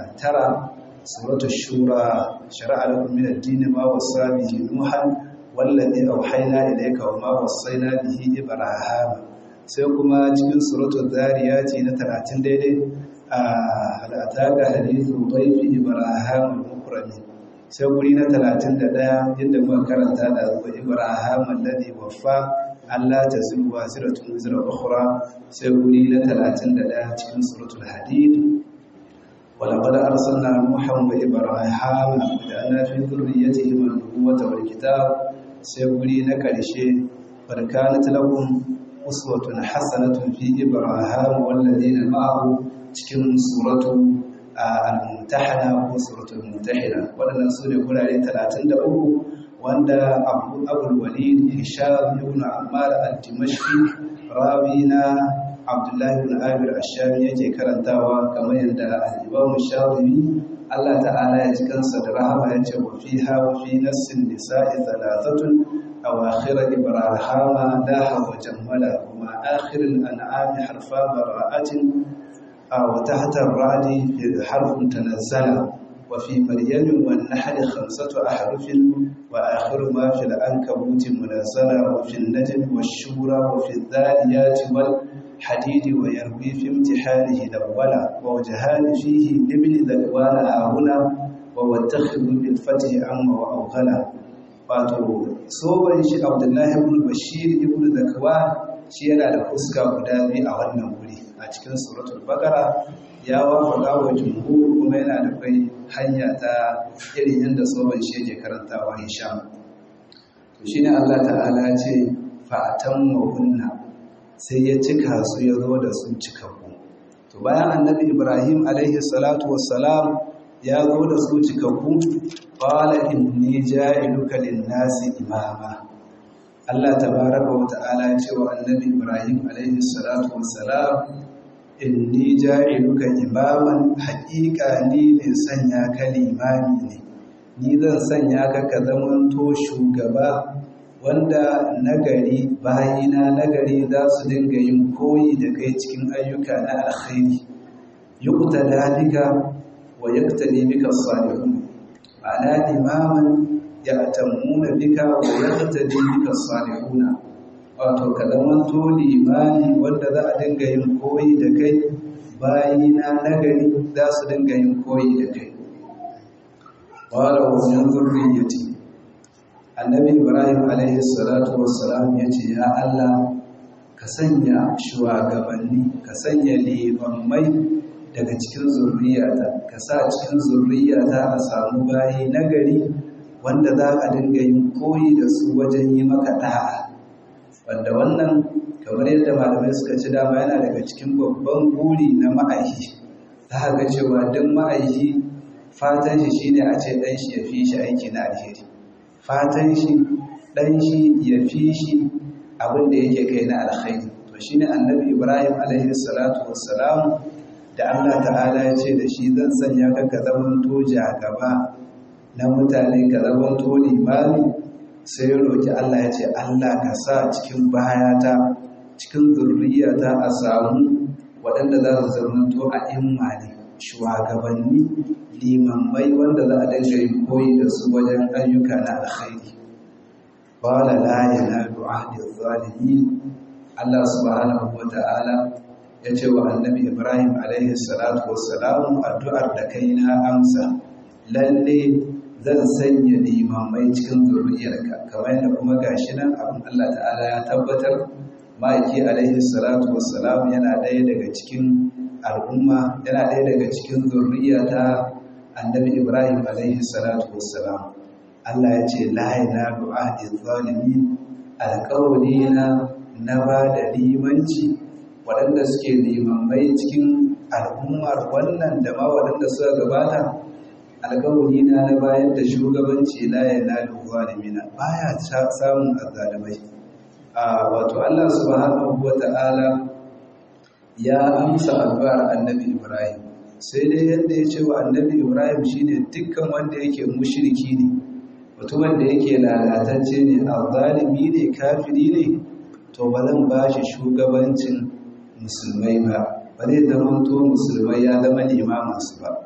suratul shura shar'a lakum min ad-din ma wasa bihi nuhan wallazi auhayna ilayka wa ma wasaina bihi ibrahim sai kuma cikin suratul zariyati na 30 daidai a al'ataka hadithu dhayfi ibrahim al-mukrami sai guri na 31 inda muka karanta da zuwa ibrahim alladhi waffa Allah ta zirwa ziratun zira ukhra sai guri na 31 cikin suratul hadid ولقد أرسلنا نوحا وإبراهيم وجعلنا في ذريتهما النبوة والكتاب سيقولي نكرشي قد كانت لهم أسوة حسنة في إبراهيم والذين معه cikin suratu al-mumtahana ko suratul mumtahina waɗannan su ne gurare 33 wanda abu abul walid hisham ibn ammar al-dimashqi rawi na abdullahi ibn amir ash-shami yake karantawa kamar yadda al-imam shafi'i Allah ta'ala ya ji kansa da rahama ya ce wa fiha wa fi nassin nisa'i thalathatun أواخر إبراهام داها وجملا وما آخر الأنعام حرفا براءة وتحت الرعد حرف تنزل وفي مريم والنحل خمسة أحرف وآخر ما في العنكبوت منزلا وفي النجم والشورى وفي الذاريات والحديد ويروي في امتحانه الأول ووجهان فيه لابن ذكوان هنا وواتخذ بالفتح أم وأوغلا wato soban shi abdullahi ibn bashir ibn zakwan shi yana da fuska guda biyu a wannan wuri a cikin suratul bakara ya wafaka wa jumhur kuma yana da kai hanya ta irin yadda soban shi yake karantawa hisham to shine Allah ta'ala ce fa'atan hunna sai ya cika su ya zo da su cikakku to bayan annabi ibrahim alaihi salatu wassalam ya zo da su cikakku qala inni ja'iluka lin-nasi imama Allah tabaraka wa ta'ala ya ce wa annabi Ibrahim alaihi salatu wassalam inni ja'iluka imaman haqiqa ni ne sanya ka limami ne ni zan sanya ka ka zamanto shugaba wanda nagari bayina nagari za su dinga yin koyi da kai cikin ayyuka na alkhairi yuqtada bika wa yaktadi bika as-salihun ma'ana imaman ya tammuna bika wa yaktadi bika as-salihuna wato ka zamanto limani wanda za a dinga yin koyi da kai bayina nagari za su dinga yin koyi da kai qala wa min dhurriyyati annabi ibrahim alaihi salatu wassalam yace ya Allah ka sanya shugabanni ka sanya limammai daga cikin zurriyata ka sa cikin zurriyata a samu bayi nagari wanda za a dinga yin koyi da su wajen yi maka da'a wanda wannan kamar yadda malamai suka ci dama yana daga cikin babban buri na ma'aihi za ga cewa duk ma'aihi fatan shi shine a ce dan shi ya fi shi aiki na alheri fatan shi dan shi ya fi shi abin da yake kai na alkhairi to shine annabi ibrahim alaihi salatu wassalam da Allah ta'ala ya ce da shi zan sanya ka ka zaman toja gaba na mutane ka zaman to limami sai ya roki Allah ya ce Allah ka sa cikin bayata cikin zurriyata a samu waɗanda za su zama to a imma ne shugabanni limammai wanda za a dinga yin koyi da su wajen ayyuka na alkhairi qala la yanalu ahdi zalimin Allah subhanahu wa ta'ala ya ce wa annabi Ibrahim alaihi salatu wassalamu addu'ar da kai na amsa lalle zan sanya limamai cikin zuriyarka kamar yadda kuma gashi nan abin Allah ta'ala ya tabbatar ma'aiki alaihi salatu wassalamu yana ɗaya daga cikin al'umma yana ɗaya daga cikin zurriya ta annabi Ibrahim alaihi salatu wassalam Allah ya ce la yanalu ahdi zalimin alƙawli na na ba da limanci waɗanda suke limammai cikin al'ummar wannan da ma waɗanda suka gabata alƙawari na na bayar da shugabanci la yanalu zalimina baya samun azzalimai wato Allah subhanahu wata'ala ya amsa addu'ar annabi Ibrahim sai dai yadda ya ce wa annabi ibrahim shine dukkan wanda yake mushriki ne mutumin da yake lalatacce ne azzalimi ne kafiri ne to ba zan ba shi shugabancin musulmai ba ba zai zama to musulmai ya zama limaminsu ba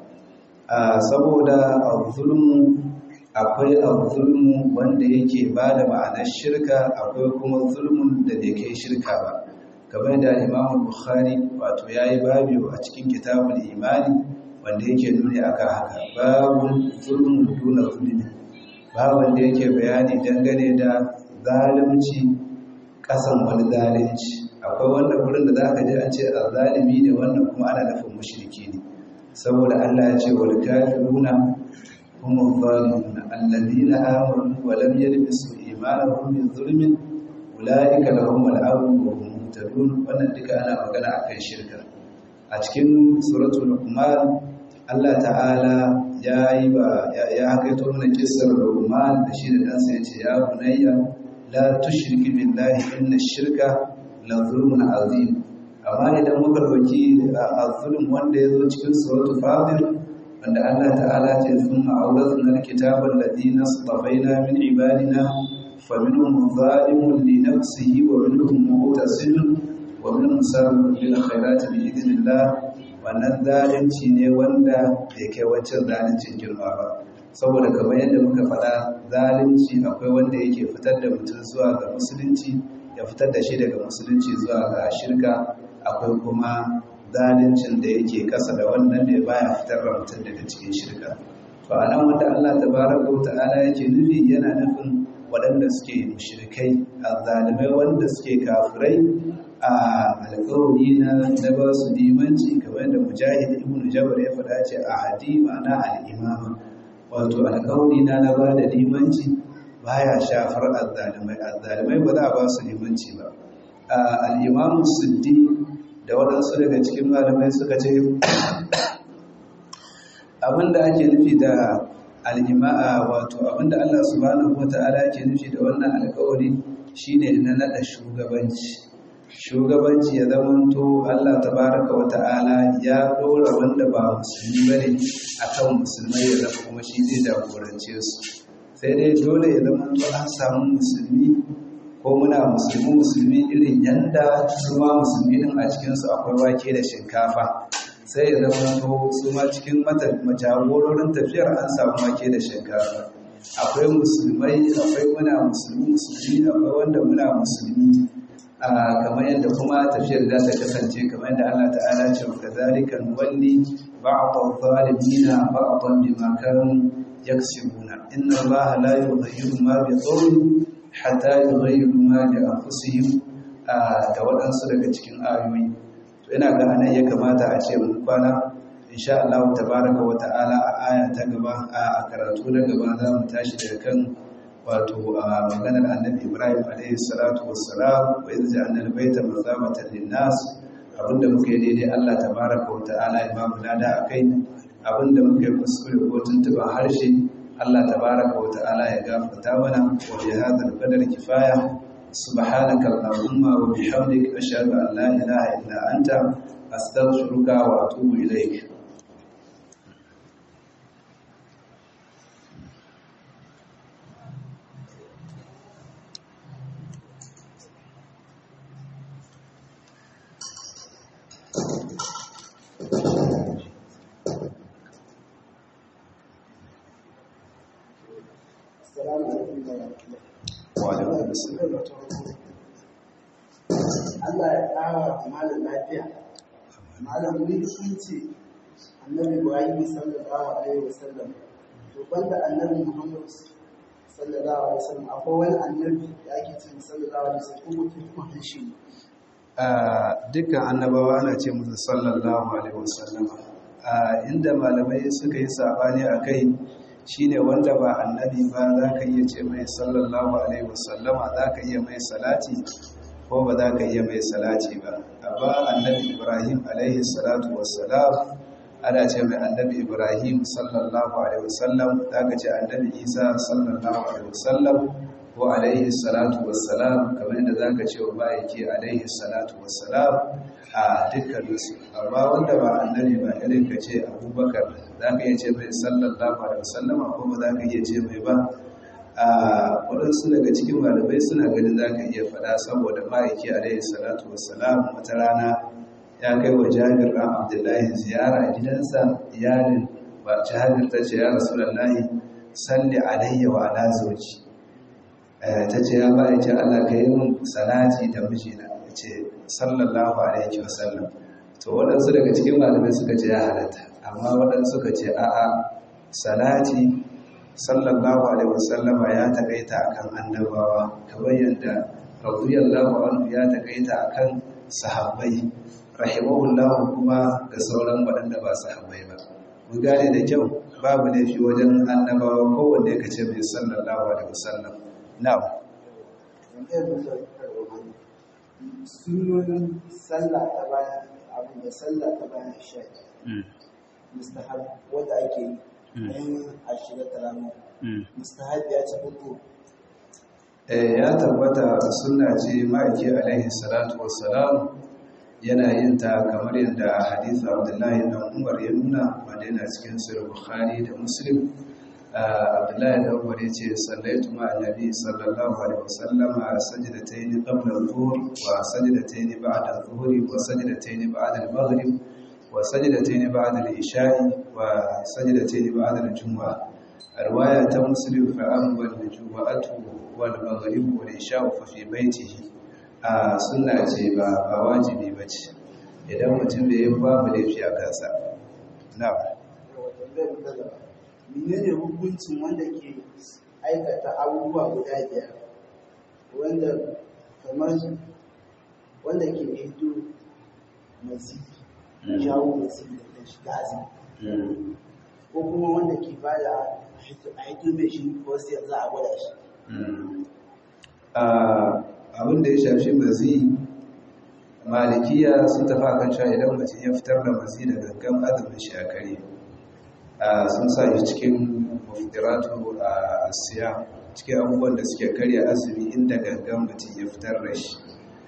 saboda zulmu akwai zulmu wanda yake ba da ma'anar shirka akwai kuma zulmun da bai kai shirka ba kamar da imamu bukhari wato ya yi babi a cikin kitabul imani wanda yake nuni akan haka babun zulmun duna zulmi babun da yake bayani dangane da zalunci kasan wani zalunci akwai wanda wurin da zaka je an ce zalimi ne wannan kuma ana nufin mushriki ne saboda Allah ya ce wal kafiruna hum adh-dhalimun alladhina amanu wa lam yalbisu imanahum bi dhulmin ulaika lahum al-amn wa hum muhtadun wannan duka ana magana akan shirka a cikin suratul luqman Allah ta'ala ya yi ba ya hakaito mana kissar luqman da shi da ɗansa yace ya bunayya la tushriki billahi inna shirka la zulmun azim amma idan muka dauki azulum wanda yazo cikin suratul fatir wanda Allah ta'ala ce thumma awrathna alkitaba alladhina istafaina min ibadina faminhum zalimun li nafsihi wa minhum muqtasidun wa minhum sabiqun bil khairati bi idhnillah wannan zalunci ne wanda bai kai wancan zaluncin girma ba saboda kamar yadda muka faɗa zalunci akwai wanda yake fitar da mutum zuwa ga musulunci ya fitar da shi daga musulunci zuwa ga shirka akwai kuma zaluncin da yake kasa da wannan da baya fitar da mutum daga cikin shirka to a nan wanda Allah tabaraka wa ta'ala yake nufi yana nufin waɗanda suke mushrikai azzalimai wanda suke kafirai a alƙawari na na ba su limanci kamar da mujahid ibn jabr ya faɗa ce a hadi ma'ana al-imama wato alƙawari na na ba da limanci baya shafar azzalimai azzalimai ba za a ba su limanci ba al-imamu siddi da waɗansu daga cikin malamai suka ce abinda ake nufi da al'ima'a wato abinda Allah subhanahu wata'ala ke nufi da wannan alkawari shine na nada shugabanci shugabanci ya zamanto Allah tabaraka wata'ala ya dora wanda ba musulmi bane akan musulmai ya zama kuma shi zai jagorance su sai dai dole ya zamanto an samu musulmi ko muna musulmi musulmi irin yanda su ma musulmi din a cikinsu akwai wake da shinkafa sai ya zama to su ma cikin majagororin tafiyar an samu wake da shinkafa akwai musulmai akwai muna musulmi musulmi akwai wanda muna musulmi kamar yadda kuma tafiyar za ta kasance kamar yadda Allah ta'ala ce wa kadhalika nuwalli ba'd adh-dhalimina ba'dan bima kanu yaksibuna inna Allaha la yughayyiru ma bi qawmin hatta yughayyiru ma bi anfusihim da waɗansu daga cikin ayoyi to ina ga anan ya kamata a ce mun kwana insha Allah tabaraka wa ta'ala a aya ta gaba a karatu na gaba za mu tashi daga kan wato a maganar annabi Ibrahim alaihi salatu wassalam wa idza ja'alna al-bayta mathabatan lin-nas abinda muka yi daidai Allah tabaraka wa ta'ala ya ba mu lada akai abinda muka yi kuskure ko tuntuba harshe Allah tabaraka wa ta'ala ya gafarta mana wa bi hadha al-qadar kifaya سبحانك اللهم وبحمدك أشهد أن لا إله إلا أنت أستغفرك وأتوب إليك Allah ya ƙara malam lafiya. Malam mun sun ce annabi Ibrahim sallallahu alaihi wasallam to banda annabi Muhammad sallallahu alaihi wasallam akwai wani annabi da ake ce sallallahu alaihi wasallam ko mutum kuma hashi dukkan annabawa ana ce musu sallallahu alaihi wasallam inda malamai suka yi sabani a kai shine wanda ba annabi ba za ka iya ce mai sallallahu alaihi wasallama za ka iya mai salati ko ba za ka iya mai salati ba amma annabi ibrahim alaihi salatu wassalam ana ce mai annabi ibrahim sallallahu alaihi wasallam za ka ce annabi isa sallallahu alaihi wasallam ko alaihi salatu wassalam kamar yadda za ka ce wa ma'aiki alaihi salatu wassalam a dukkaninsu amma wanda ba annabi ba irin ka ce abubakar za ka iya ce mai sallallahu alaihi wasallama ko ba za ka iya ce mai ba a waɗansu daga cikin malamai suna ganin za ka iya faɗa saboda ma'aiki alaihi salatu wassalam wata rana ya kai wa jabir ɗan abdullahi ziyara a gidansa iyalin ba jabir ta ce ya rasulallahi salli alayya wa ala zawji ta ce ya ma'aiki Allah ka yi min salati da mijina ya ce sallallahu alaihi wasallam to waɗansu daga cikin malamai suka ce ya halatta amma waɗansu suka ce a'a salati sallallahu alaihi wasallama ya taƙaita akan annabawa kamar yadda radiyallahu anhu ya taƙaita akan sahabbai rahimahullahu kuma ga sauran waɗanda ba sahabbai ba mun gane da kyau babu laifi wajen annabawa kowanne ka ce mai sallallahu alaihi wasallam na'am sunonin sallah ta bayan abin da sallah ta bayan shaƙi mustahab wanda ake yi ɗayan ashirin talamu mustahab ya ci hudu ya tabbata sunna ce ma'aiki alaihi salatu wassalam yana yin ta kamar yadda hadith abdullahi dan umar ya nuna wanda yana cikin sahih bukhari da muslim abdullahi dan umar yace sallaitu ma annabi sallallahu alaihi wasallam sajdatayn qabla al-dhuhr wa sajdatayn ba'da al-dhuhr wa sajdatayn ba'da al-maghrib wa sajdatayn ba'da al-isha'i wa sajdatayn ba'da al-jumu'ah riwaya ta muslim fa amma al-jumu'atu wal maghrib wal isha'u fa fi baitihi a suna ce ba ba wajibi ba ce idan mutum da yi babu laifi a kansa na menene hukuncin wanda ke aikata abubuwa guda biyar wanda kamar wanda ke hito mazi jawo mazi da shiga azumi ko kuma wanda ke ba da a hito mai shi ko sai za a gwada shi abin da ya shafi mazi malikiya sun tafi kan sha idan mutum ya fitar da mazi da gangan azumin shi a kare sun sa shi cikin mafitiratu a asiya cikin abubuwan da suke karya azumi inda gangan mutum ya fitar da shi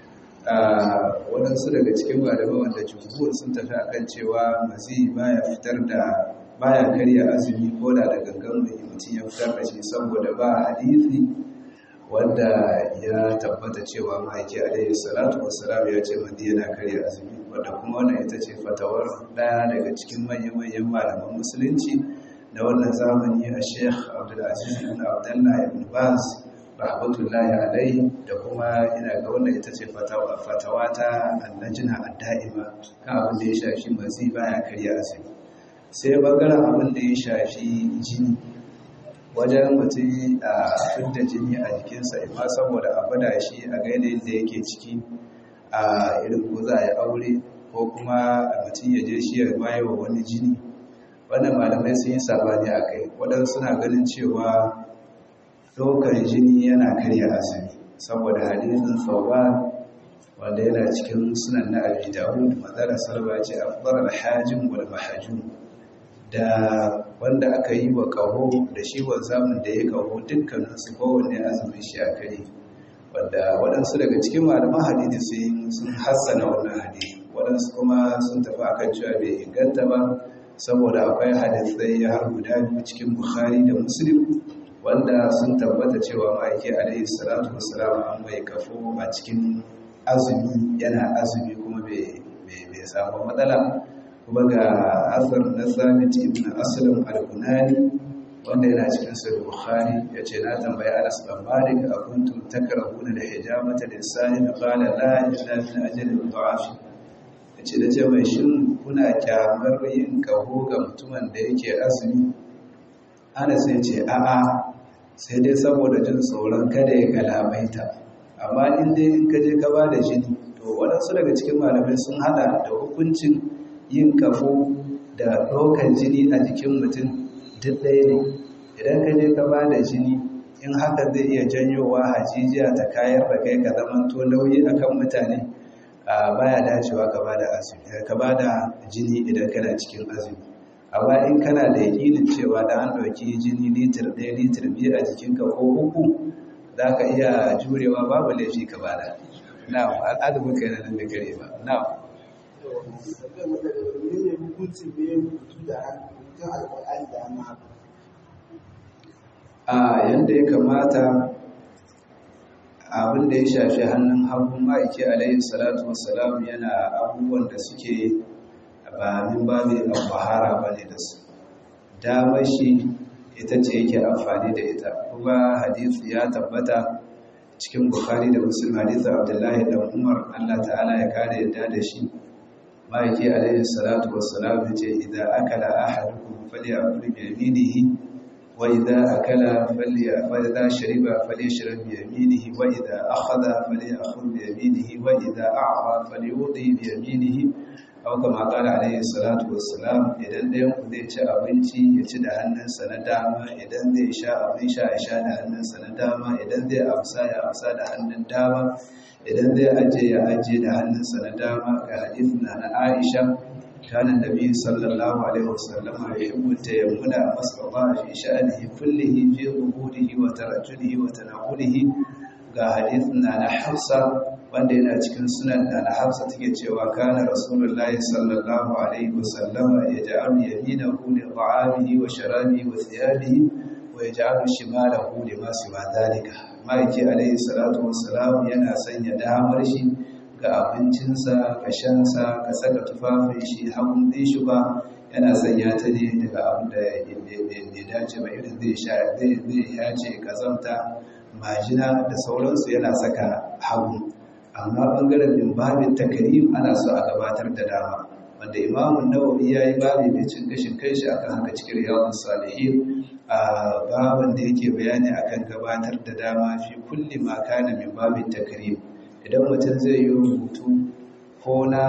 waɗansu daga cikin malamai wanda jumhur sun tafi a kan cewa mazi baya fitar da baya karya azumi ko da da gangan mutum ya fitar da shi saboda ba hadisi wanda ya tabbata cewa ma'aiki alaihi salatu wassalam ya ce madi yana karya azumi wadda kuma wannan ita ce fatawar daya daga cikin manyan-manyan malaman musulunci da wannan zamani a sheikh abdulaziz ibn abdullah ibn baz rahmatullahi alaihi da kuma ina ga wannan ita ce fatawa ta annajina adda'ima kan abin da ya shafi mazi baya karya azumi sai bangaren abin da ya shafi jini wajen mutum a fidda jini a jikinsa ima saboda a bada shi a gaida da yake ciki a irin ko za a yi aure ko kuma mutum ya je shi ya baye wa wani jini wannan malamai sun yi sabani a kai waɗansu suna ganin cewa ɗaukar jini yana karya asali saboda hadisin sauwa wanda yana cikin sunan na abi dawud madara salwa ce afdar alhajim wal mahajum da wanda aka yi wa kaho da shi zamun da ya kaho dukkaninsu kowanne azumin shi a kare wadda waɗansu daga cikin malaman hadisi sun hassana wannan hadisi waɗansu kuma sun tafi akan cewa bai inganta ba saboda akwai hadisai har guda biyu cikin bukhari da muslim wanda sun tabbata cewa ma'aiki alaihi salatu wasalam an mai kafo a cikin azumi yana azumi kuma bai samu matsala kuma ga asar na samit ibn aslam al-kunani wanda yana cikin sahih bukhari yace na tambayi Anas bin Malik a kuntum takrahuna da hijamata lisanin qala la illa min ajli al-da'af yace da ce mai shin kuna kyamar yin kaho ga mutumin da yake azumi Anas ya ce a'a sai dai saboda jin tsoron kada ya galabaita amma in dai in ka je ka ba da jini to waɗansu daga cikin malamai sun hada da hukuncin yin kafo da ɗaukar jini a jikin mutum duk ɗaya ne idan ka je ka ba da jini in haka zai iya janyowa hajijiya ta kayar da kai ka zamanto nauyi akan mutane a baya dacewa ka ba da jini idan kana cikin azumi amma in kana da yakinin cewa da an ɗauki jini litir ɗaya litir biyu a jikinka ko uku za ka iya jurewa babu laifi ka bada na'am al'adumin kai nan da kare ba na'am sabbin mu daga wani ne hukuncin da ya rubutu da hannun alƙur'ani da hannu haka a yanda ya kamata abin da ya shafi hannun hagun ma'aiki alayhi salatu wassalam yana abubuwan da suke ba min babi al-bahara bane da su damar shi ita ce yake amfani da ita kuma hadisi ya tabbata cikin bukhari da muslim hadisi abdullahi da umar Allah ta'ala ya kare yadda da shi ma'aiki alayhi salatu wassalam ya ce idan akala ahadukum falyakul bi yaminihi وإذا أكل فلي وإذا شرب فليشرب بيمينه وإذا أخذ فليأخذ بيمينه وإذا أعطى فليعطي بيمينه أو كما قال عليه الصلاة والسلام idan ɗayan ku zai ci abinci ya ci da hannunsa na dama idan zai sha abin sha ya sha da hannunsa na dama idan zai amsa ya amsa da hannun dama idan zai ajiye ya ajiye da hannunsa na dama ga hadithin na Aisha كان النبي صلى الله عليه وسلم يحب التيمم ما استطاع في شأنه كله في ظهوره وترجله وتناوله ga hadithin na na Hafsa wanda yana cikin sunan da na Hafsa take cewa kana Rasulullahi sallallahu alaihi wasallam yaj'alu yaminahu li ta'amihi wa sharabihi wa thiyabihi wa yaj'alu shimalahu lima siwa dhalika maiki alaihi salatu wassalam yana sanya damar shi ga abincinsa ga shansa ga saka tufafin shi hagun ɗin shi ba yana sanya ta ne daga abin da ya dace ba irin zai sha zai yace kazanta majina da sauransu yana saka hagu amma ɓangaren din babin takarim ana so a gabatar da dama wanda imamun nawawi ya yi babi mai cin gashin kai shi akan haka cikin yawon salihin a baban da yake bayani akan gabatar da dama fi kulli ma kana min babin takarim idan mutum zai yi rubutu ko na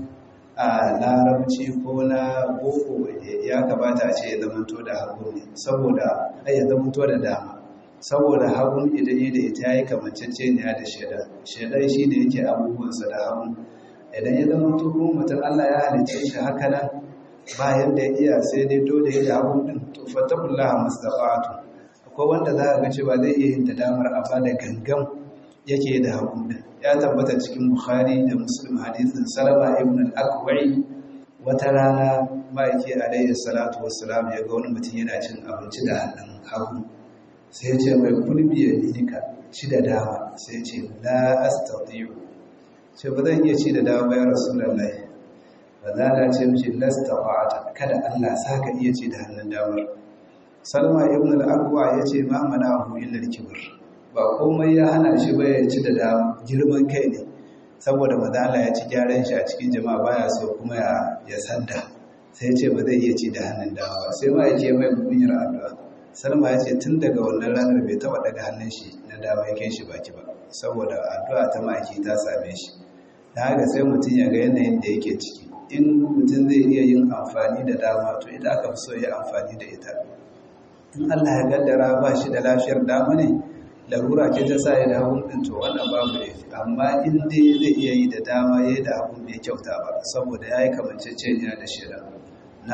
a larabci ko na boko ya kamata a ce ya zamanto da hagu ne saboda ai ya zamanto da dama saboda hagun idan yi da ita yayi kamanceceniya da shaidan shaidan shi ne yake abubuwansa da hagu idan ya zamanto kuma mutum Allah ya halicce shi haka nan ba yadda ya iya sai dai dole ya da hagun din to fatakullaha mustafatu akwai wanda za ka ga cewa zai iya yin ta damar amma da gangan yake da hagun din ya tabbata cikin Bukhari da Muslim hadisin Salama ibn al-Aqwa'i wata rana ma'aiki alayhi salatu wassalam ya ga wani mutum yana cin abinci da hannun hagu sai ya ce mai kulbi ya dika ci da dama sai ya ce la astati'u ce ba zan iya ci da dama ya rasulullahi ba za na ce mishi lastafa'ata kada Allah saka iya ci da hannun damar Salma ibn al-Aqwa ya ce ma mana'ahu illa al-kibr ba komai ya hana shi ba ya ci da dama girman kai ne saboda madala ya ci gyaran shi a cikin jama'a baya so kuma ya ya sanda sai ce ba zai iya ci da hannun dama ba sai ma yake mai mugunyar addu'a salma ya ce tun daga wannan ranar bai taba daga hannun shi na dama ya kai shi baki ba saboda addu'a ta maki ta same shi da haka sai mutum ya ga yanayin da yake ciki in mutum zai iya yin amfani da dama to ita aka fi so ya amfani da ita in Allah ya gaddara ba shi da lafiyar dama ne larura ce ta sa ya da hagun ɗin to wannan babu ne amma in dai zai iya yi da dama ya yi da hagun bai kyauta ba saboda ya yi kamanceceniya da shida na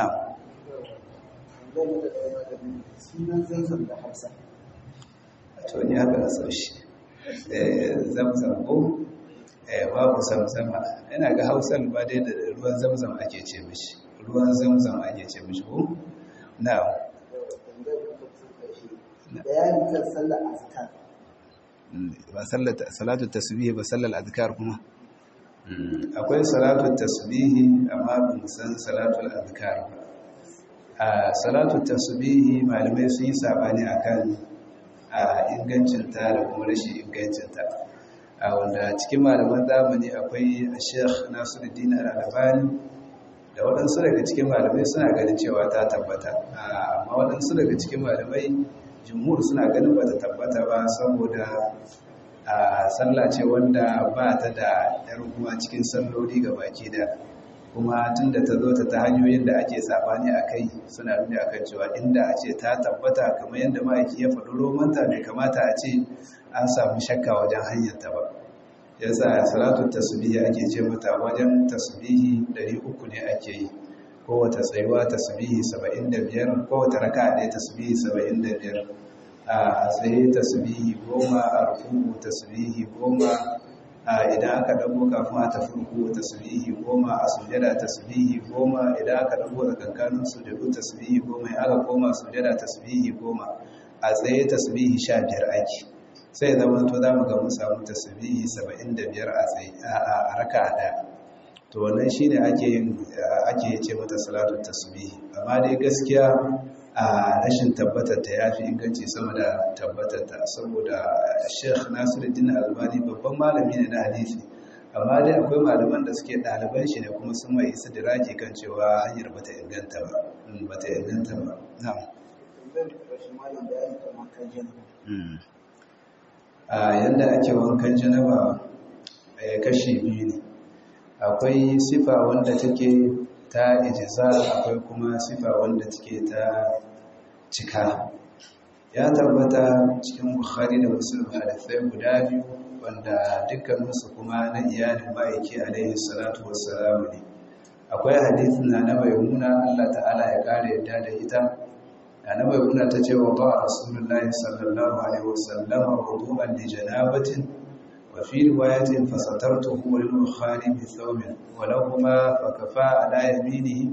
sunan zanzan da hausa to ni haka na sau shi zamzam ko babu zamzama yana ga hausar ba dai da ruwan zamzam ake ce mishi ruwan zamzam ake ce mishi ko na bayani kan sallar azkar ba salatu tasbihi ba sallar azkar kuma akwai salatu tasbihi amma ban san salatu azkar ba a salatu tasbihi malamai sun yi sabani akan a ingancinta da kuma rashin ingancinta a wanda cikin malaman zamani akwai Sheikh Nasiruddin Al-Albani da waɗansu daga cikin malamai suna ganin cewa ta tabbata amma waɗansu daga cikin malamai jumhur suna ganin ba ta tabbata ba saboda a sallah ce wanda ba ta da yar kuma cikin salloli ga baki da kuma tun da ta zo ta ta hanyoyin da ake sabani a kai suna nuni akan cewa inda a ce ta tabbata kamar yadda ma'aiki ya faɗi romanta bai kamata a ce an samu shakka wajen hanyarta ba yasa salatu tasbihi ake ce mata wajen tasbihi 300 ne ake yi kowace tsayuwa tasbihi 75 kowace raka ɗaya tasbihi 75 a tsaye tasbihi goma a rukuku tasbihi goma idan aka dago kafin a tafi ruku tasbihi goma a sujada tasbihi goma idan aka dago da kankanin sujadu tasbihi goma in aka koma sujada tasbihi goma a tsaye tasbihi sha biyar ake sai zama to za mu ga mun samu tasbihi saba'in da biyar a tsaye a raka ɗaya to wannan shi ne ake yin ake ce mata salatu tasbihi amma dai gaskiya a rashin tabbatar ta yafi inganci sama da tabbatar ta saboda Sheikh Nasiruddin Albani babban malami ne na hadisi amma dai akwai malaman da suke ɗaliban shi ne kuma sun mai isa diraki kan cewa hanyar bata inganta ba bata inganta ba na'am a yanda ake wankan janaba kashi biyu ne akwai sifa wanda take ta ijiza akwai kuma sifa wanda take ta cika ya tabbata cikin bukhari da muslim hadisai guda biyu wanda dukkaninsu kuma na iyalin ma'aiki alaihi salatu wassalamu ne akwai hadisin na na maimuna Allah ta'ala ya kare yadda da ita na na maimuna ta ce wa ba rasulullahi sallallahu alaihi wasallam wudu'an li janabatin wa fi riwayatin fasatartuhu lil bukhari bi thawbin wa lahumā fakafā ala yaminihi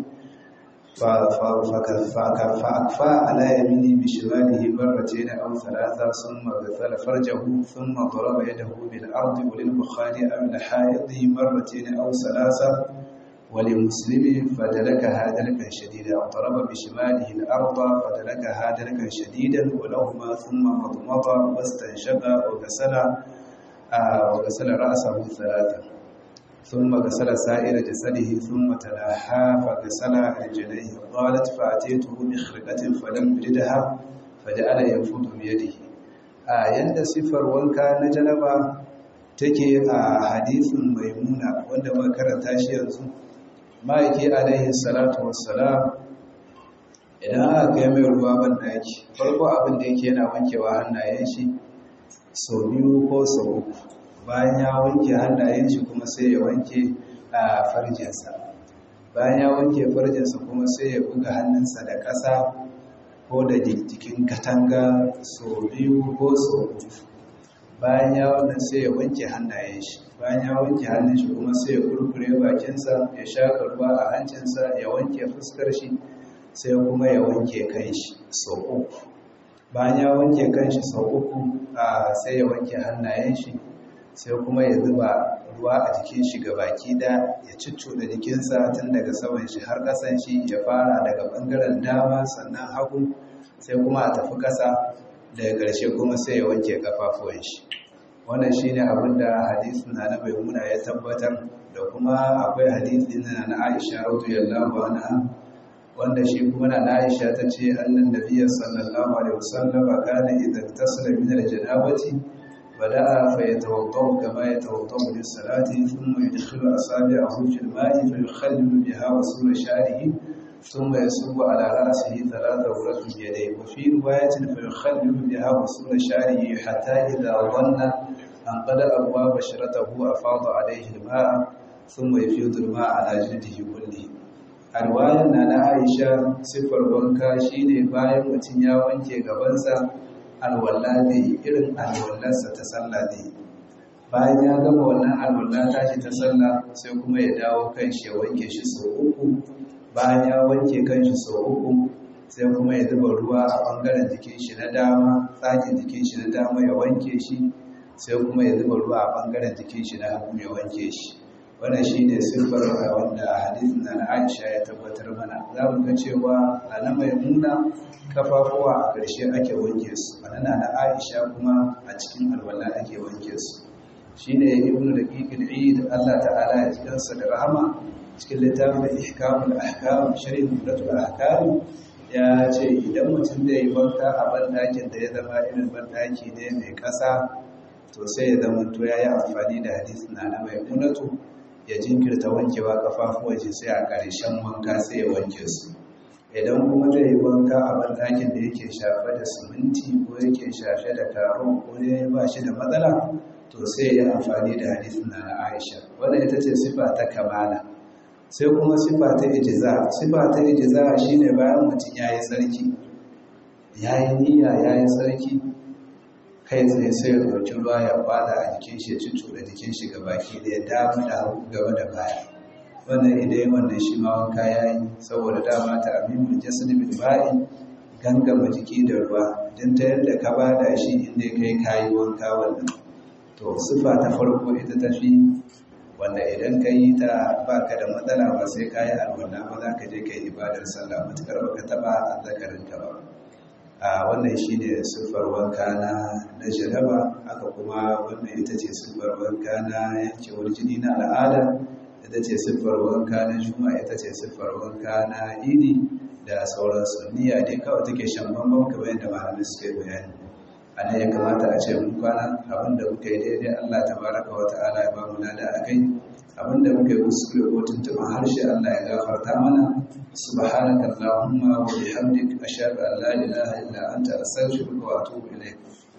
فأكفى على يمينه بشماله مرتين أو ثلاثة ثم غسل فرجه ثم ضرب يده بالأرض وللبخاري أو الحائض مرتين أو ثلاثة ولمسلم فدلكها دلكا شديدا ضرب بشماله الأرض فدلكها دلكا شديدا ولهما ثم مضمض واستنشق وغسل آه وغسل رأسه ثلاثة ثم غسل سائر جسده ثم تلاحى فغسل رجليه قالت فأتيته بخرقة فلم يجدها فجعل ينفض بيده a yanda sifar wanka na janaba take a hadisin maimuna wanda muka karanta shi yanzu ma'aiki alaihi salatu wassalam idan aka kai mai ruwa ban daki farko abin da yake yana wankewa hannayen shi sau biyu ko sau uku bayan ya wanke hannayen shi kuma sai ya wanke a farjinsa bayan ya wanke farjinsa kuma sai ya buga hannunsa da ƙasa ko da jikin katanga sau biyu ko sau uku bayan ya wannan sai ya wanke hannayen shi bayan ya wanke hannun shi kuma sai ya kurkure bakinsa ya shaka ruwa a hancinsa ya wanke fuskar shi sai kuma ya wanke kan shi sau uku bayan ya wanke kan shi sau uku sai ya wanke hannayen shi sai kuma ya zuba ruwa a jikin shi baki da ya da jikinsa tun daga saman shi har ƙasan shi ya fara daga ɓangaren dama sannan hagu sai kuma a tafi ƙasa daga ƙarshe kuma sai ya wanke ƙafafuwan shi wannan shi ne abin da hadisin na na maimuna ya tabbatar da kuma akwai hadisi na na aisha radiyallahu anha wanda shi kuma na aisha ta ce annan nabiyyi sallallahu alaihi wasallam kana idan tasala min al-janabati بدأ فيتوضأ كما يتوضأ للصلاة ثم يدخل أصابعه في الماء فيخلل بها وصول شعره ثم يصب على رأسه ثلاث غرف بيديه وفي رواية فيخلل بها وصول شعره حتى إذا ظن أن قد أروى بشرته أفاض عليه الماء ثم يفيض الماء على جلده كله الرواية أن عائشة صفر wanka shine bayan mutum ya wanke gabansa alwalla zai irin alwallarsa ta sallah zai bayan ya gama wannan alwalla tashi ta sallah sai kuma ya dawo kan shi ya wanke shi sau uku bayan ya wanke kan shi sau uku sai kuma ya zuba ruwa a ɓangaren jikin shi na dama tsakin jikin shi na dama ya wanke shi sai kuma ya zuba ruwa a ɓangaren jikin shi na hagu ya wanke shi wannan shi ne siffar wanda hadisin na na aisha ya tabbatar mana za mu ga cewa a na maimuna kafafuwa a ƙarshe ake wanke su a na na aisha kuma a cikin alwala ake wanke su shi ne ibn da ƙiƙin eid allah ta'ala ya jikansa da rahama cikin littafin ihkamul ahkam shirin mulatul ahkam ya ce idan mutum zai yi wanka a banɗakin da ya zama irin banɗaki ne mai ƙasa to sai ya zama to ya yi amfani da hadisi na na maimunatu ya jinkirta wankewa kafafuwa ce sai a ƙarshen wanka sai ya wanke su idan kuma zai yi wanka a banɗakin da yake shafe da siminti ko yake shafe da taro ko ne ba shi da matsala to sai ya yi amfani da hadisin na na aisha wadda ita ce sifa ta kamala sai kuma sifa ta ijiza sifa ta ijiza shine bayan mutum ya yi tsarki ya yi niyya ya yi tsarki kai tsaye sai ya ɗauki ruwa ya bada a jikin shi ya cuccuɗa jikin shi ga baki da ya dama da hagu gaba da baya wannan idan wannan shi ma wanka ya yi saboda dama ta amimul jasad bil ba'i gangama jiki da ruwa don ta yadda ka bada shi inda kai kayi wanka wannan to sifa ta farko ita tafi wanda idan ka yi ta ba ka da matsala ba sai ka yi alwala ba za ka je ka yi ibadar sallah matukar ba ka taɓa azzakarinka ba a wannan shi ne siffar wanka na na jaraba haka kuma wannan ita ce siffar wanka na yankewar jini na al'ada ita ce siffar wanka na juma ita ce siffar wanka na idi da sauransu niyya dai kawai take shan bambam kamar yadda malamai suka yi bayani a nan ya kamata a ce mun kwana abinda muka yi daidai Allah ta baraka wa ta'ala ya bamu lada a kai abinda muka yi kuskure ko tuntuɓin harshe Allah ya gafarta mana subhanaka allahumma wa bihamdik ashhadu an la ilaha illa anta astaghfiruka wa atubu ilayk